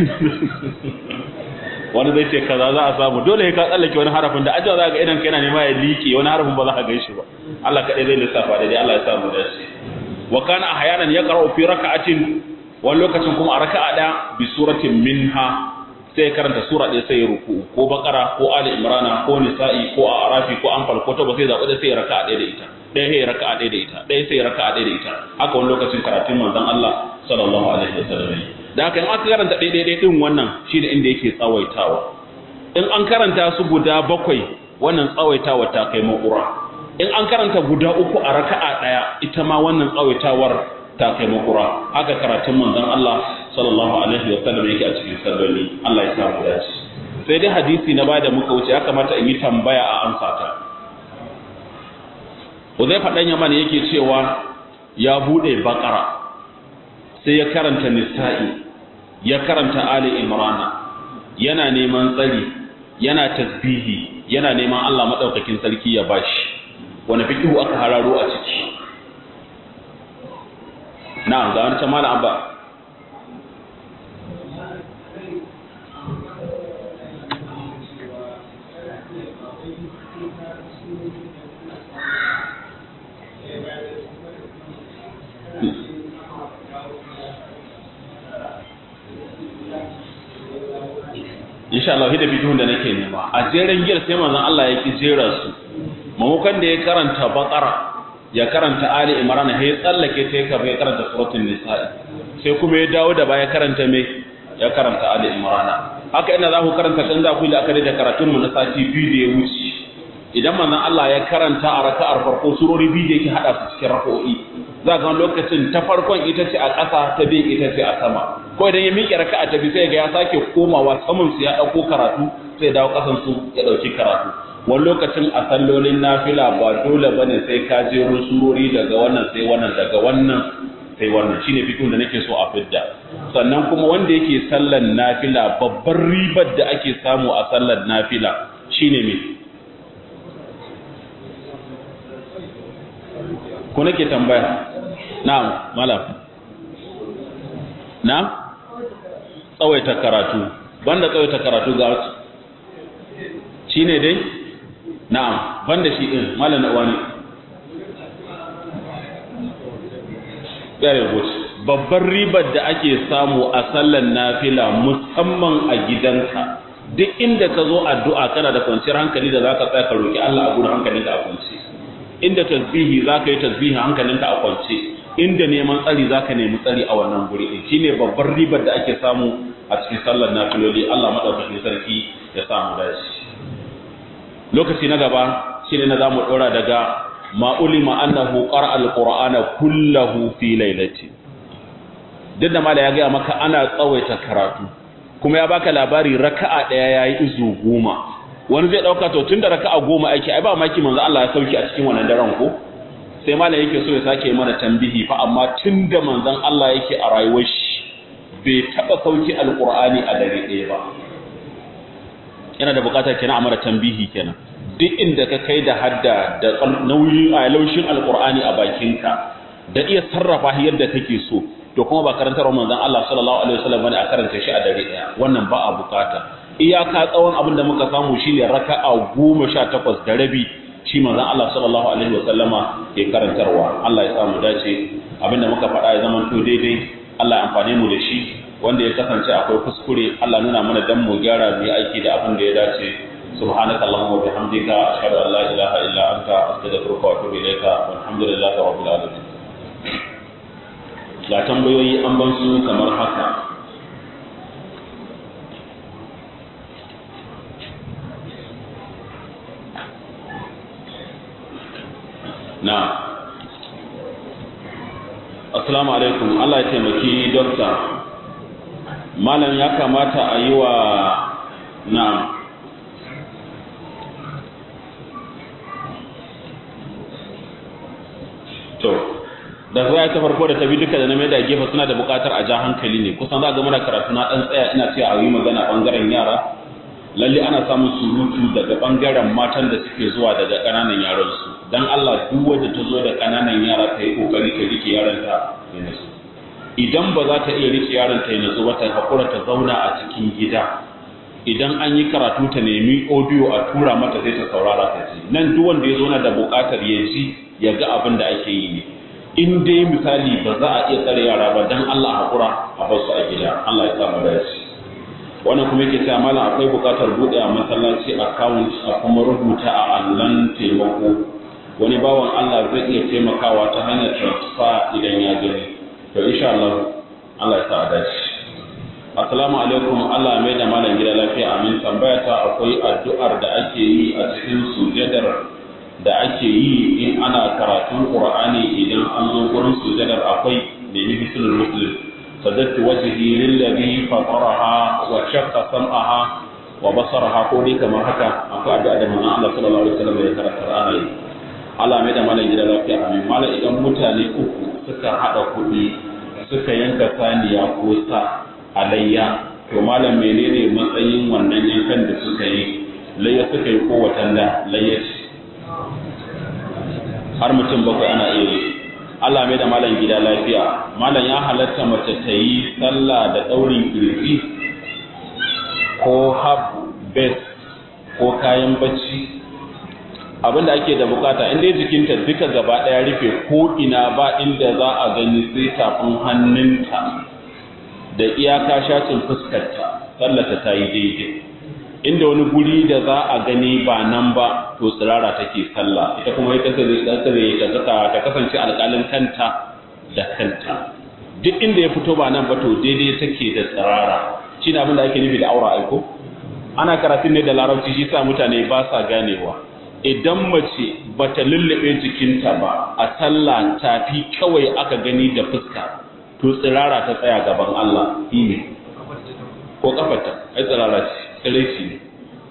wani zai ce kaza za a samu dole ka tsallake wani harafin da ajiya za ga idan ka yana nema ya liƙe wani harafin ba za ka gaishe ba Allah kaɗai zai lissafa da dai Allah ya samu da shi wa kana ahyanan yaqra'u fi raka'atin wani lokacin kuma a raka'a ɗaya bi suratin minha sai karanta sura ɗaya sai ruku ko bakara ko ali imrana ko nisa'i ko arafi ko anfal ko tauba sai zaɓi da sai raka'a ɗaya da ita ɗaya sai raka'a ɗaya da ita ɗaya sai raka'a ɗaya da ita haka wani lokacin karatun manzon Allah sallallahu alaihi wasallam da haka in aka karanta ɗaya ɗaya ɗin wannan shine inda yake tsawaitawa in an karanta su guda bakwai wannan tsawaitawa ta kai makura in an karanta guda uku a raka'a ɗaya ita ma wannan tsawaitawar ta kai makura haka karatun manzon Allah sallallahu alaihi wasallam yake a cikin salloli Allah ya samu dace sai dai hadisi na bada muka wuce ya kamata in yi tambaya a amsa ta Uzaifa dan Yaman yake cewa ya bude bakara sai ya karanta nisa'i ya karanta ali imrana yana neman tsari yana tasbihi yana neman Allah madaukakin sarki ya bashi wani fikihu aka hararo a ciki na'am ga wani tamala abba insha Allah da bidon da nake nema a jeren giyar sai manzon Allah ya ki jera su mamukan da ya karanta baqara ya karanta ali imran ya tsallake ta ya karanta suratul nisa'i sai kuma ya dawo da baya karanta me ya karanta ali imran haka ina za ku karanta kan za ku yi la'akari da karatun mu na sati biyu da ya wuce idan manzon Allah ya karanta a raka'ar farko surori biyu da yake hada su cikin raka'o'i za ga lokacin ta farkon ita ce a ƙasa ta biyu ita ce a sama ko idan ya miƙe raka'a ta biyu sai ga ya sake komawa saman su ya ɗauko karatu sai dawo ƙasan su ya ɗauki karatu wani lokacin a sallolin nafila ba dole bane sai ka jero surori daga wannan sai wannan daga wannan sai wannan shine fikin da nake so a fidda sannan kuma wanda yake sallan nafila babbar ribar da ake samu a sallan nafila shine me ko nake tambaya na'am malam na'am tsawaita karatu banda tsawaita karatu ga wasu shine dai na'am banda shi din malam wani very good babbar ribar da ake samu a sallan nafila musamman a gidanka duk inda ka zo addu'a kana da kwanciyar hankali da zaka tsaya ka roki Allah a gurin hankalinka a kwance inda tasbihi zaka yi tasbihi hankalinka a kwance inda neman tsari zaka nemi tsari a wannan guri din shine babbar ribar da ake samu a cikin sallar nafiloli Allah madaukakin sarki ya samu dace lokaci na gaba shine na zamu dora daga ma ulima annahu qara'a alqur'ana kullahu fi lailati duk da mala ya ga maka ana tsawaita karatu kuma ya baka labari raka'a daya yayi izu goma wani zai dauka to tunda raka'a goma ake ai ba maki manzo Allah ya sauki a cikin wannan daren ko sai malam yake so ya sake mana tambihi fa amma tunda manzon Allah yake a rayuwar shi bai taba sauki alqur'ani a dare ɗaya ba yana da bukatar kenan a mara tambihi kenan duk inda ka kai da hadda da nauyi a laushin alqur'ani a bakinka da iya sarrafa yadda kake so to kuma ba karantar manzon Allah sallallahu alaihi wasallam bane a karanta shi a dare daya wannan ba a bukata iyaka tsawon abin da muka samu shine raka'a 18 da rabi shi manzon Allah sallallahu alaihi wasallama ke karantarwa Allah ya samu dace abinda muka faɗa ya zama to daidai Allah ya amfane mu da shi wanda ya kasance akwai kuskure Allah nuna mana dan mu gyara mu yi aiki da abin da ya dace سبحانك اللهم وبحمدك أشهد أن لا إله إلا أنت أستغفرك وأتوب إليك والحمد لله رب العالمين ga tambayoyi an ban su kamar haka na assalamu alaikum Allah ya taimaki dokta malam ya kamata a yi wa na to da za ta farko da ta bi duka da na mai da gefe suna da bukatar a ja hankali ne kusan za ga muna karatu na dan tsaya ina ce a yi magana bangaren yara lalle ana samun surutu daga bangaren matan da suke zuwa daga kananan yaran su dan Allah duk wanda ta zo da kananan yara ta yi kokari ta rike yaron ta ya nasu idan ba za ta iya rike yaron ta ya nasu ba ta hakura ta zauna a cikin gida idan an yi karatu ta nemi audio a tura mata sai ta saurara ta ji nan duk wanda ya zo na da bukatar ya ji ya ga abin da ake yi ne in dai misali ba za a iya tsare yara ba dan Allah hakura a bar su a gida Allah ya samu dace wannan kuma yake cewa malam akwai bukatar bude a masallaci account a kuma rubuta a allan taimako wani bawan Allah zai iya taimakawa ta hanyar transfer idan ya gani to insha Allah Allah ya sa a dace assalamu alaikum Allah mai da malam gida lafiya amin tambaya ta akwai addu'ar da ake yi a cikin sujadar da ake yi in ana karatun Qur'ani idan an zo gurin sujadar akwai da yi bisulul muslim sadatu wajhi lillazi fataraha wa shaqqa sam'aha wa basaraha ko dai kamar haka akwai addu'a da manzon Allah sallallahu alaihi wasallam ya karanta Qur'ani Allah mai da malam gida lafiya amin malam idan mutane uku suka hada kuɗi suka yanka saniya ko sa alayya to malam menene matsayin wannan yankan da suka yi layya suka yi ko watanda layya ce har mutum bakwai ana iya yi Allah mai da malam gida lafiya malam ya halatta mace ta yi sallah da ɗaurin kirji ko hab bes ko kayan bacci abinda ake da bukata in dai jikinta duka gaba ɗaya rufe ko ina ba inda za a gani sai tafin hannunta da iyaka shacin fuskarta sallata ta yi daidai inda wani guri da za a gani ba nan ba to tsirara take sallah ita kuma ita ta kasance alƙalin kanta da kanta duk inda ya fito ba nan ba to daidai take da tsirara shi abin da ake nufi da aura aiko ana karatun ne da larabci shi sa mutane ba sa ganewa idan mace bata lullube jikinta ba a sallah tafi kawai aka gani da fuska to tsirara ta tsaya gaban Allah ne ko kafarta ai tsirara ce tsireci ne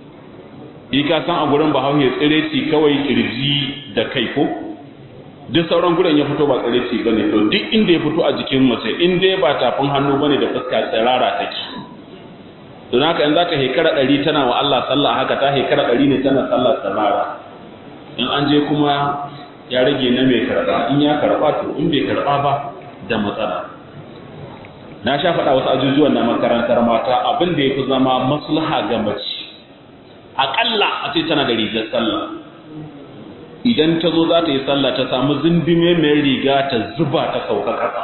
yi ka san a gurin bahaushe tsireci kawai kirji da kai ko duk sauran gurin ya fito ba tsireci ba ne to duk inda ya fito a jikin mace in dai ba tafin hannu ba ne da fuska tsirara take don haka in za ka hekara ɗari tana wa Allah sallah haka ta hekara ɗari ne tana sallah tsirara in an je kuma ya rage na mai karɓa in ya karɓa to in bai karɓa ba da matsala na sha faɗa wasu ajujuwan na makarantar mata abin da ya fi zama maslaha ga mace aƙalla a ce tana da rigar sallah idan ta zo za ta yi sallah ta samu zindime mai riga ta zuba ta sauka ƙasa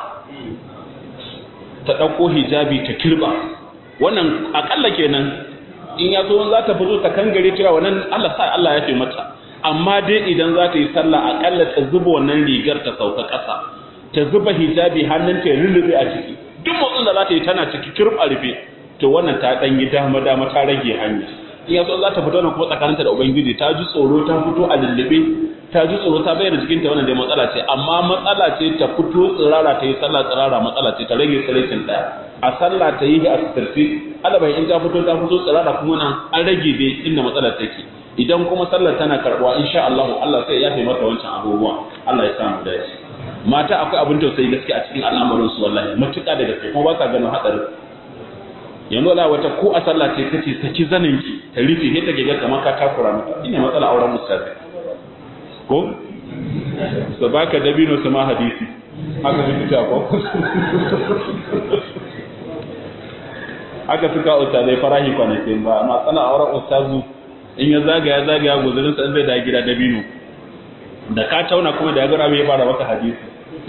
ta ɗauko hijabi ta kirba wannan aƙalla kenan in ya zo za ta fito ta kangare cewa wannan Allah sa Allah ya fi mata amma dai idan za ta yi sallah aƙalla ta zuba wannan rigar ta sauka ƙasa ta zuba hijabi hannunta ya lullube a ciki duk motsin da za ta yi tana ciki kirb a rufe to wannan ta dan yi dama dama ta rage hanya in yaso za ta fito nan kuma tsakaninta da ubangiji ta ji tsoro ta fito a lullube ta ji tsoro ta bayyana jikinta wannan dai matsala ce amma matsala ce ta fito tsirara ta yi sallah tsirara matsala ce ta rage tsirrakin ɗaya a sallah ta yi a sitirce alabai in ta fito ta fito tsirara kuma nan an rage dai inda matsalar take idan kuma sallar tana karɓuwa insha Allah Allah sai ya fi mata wancan abubuwa Allah ya samu dace mata akwai abin tausayi gaske a cikin al'amarin su wallahi matuƙa da gaske kuma ba sa ganin hadarin yanzu wala wata ko a sallah ce kace saki zanin ki ta rufe sai ta ga kamar ka takura mata ina matsala auren ustazi ko su baka dabino su ma hadisi haka su fita ko haka suka ustazai farahi kwanakin ba amma tsana auren ustazu in ya zagaya zagaya guzurin sa zai da gida dabino da ka tauna kuma da ya gara mai fara maka hadisi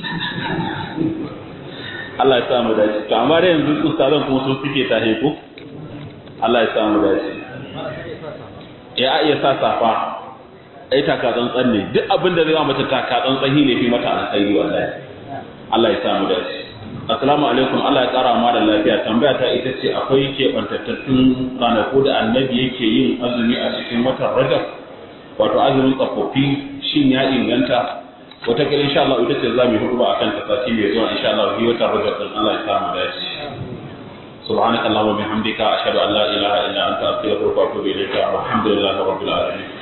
Allah ya sa mu dace to amma da yanzu ustazan kuma su suke tahe ko Allah ya sa mu dace ya iya sa safa ai taka tsantsan ne duk abin da zai mata taka tsantsan ne fi mata alkhairi wallahi Allah ya sa mu dace assalamu alaikum Allah ya kara ma da lafiya tambaya ta ita ce akwai keɓantattun ranaku da annabi yake yin azumi a cikin watan rajab wato azumin tsofaffi shin ya inganta wata kila insha Allah ita ce za mu hudu ba akan ta sati mai zuwa insha Allah yi watan rajab din Allah ya sa mu dace سبحانك اللهم وبحمدك أشهد أن لا إله إلا أنت أستغفرك وأتوب إليك والحمد لله رب العالمين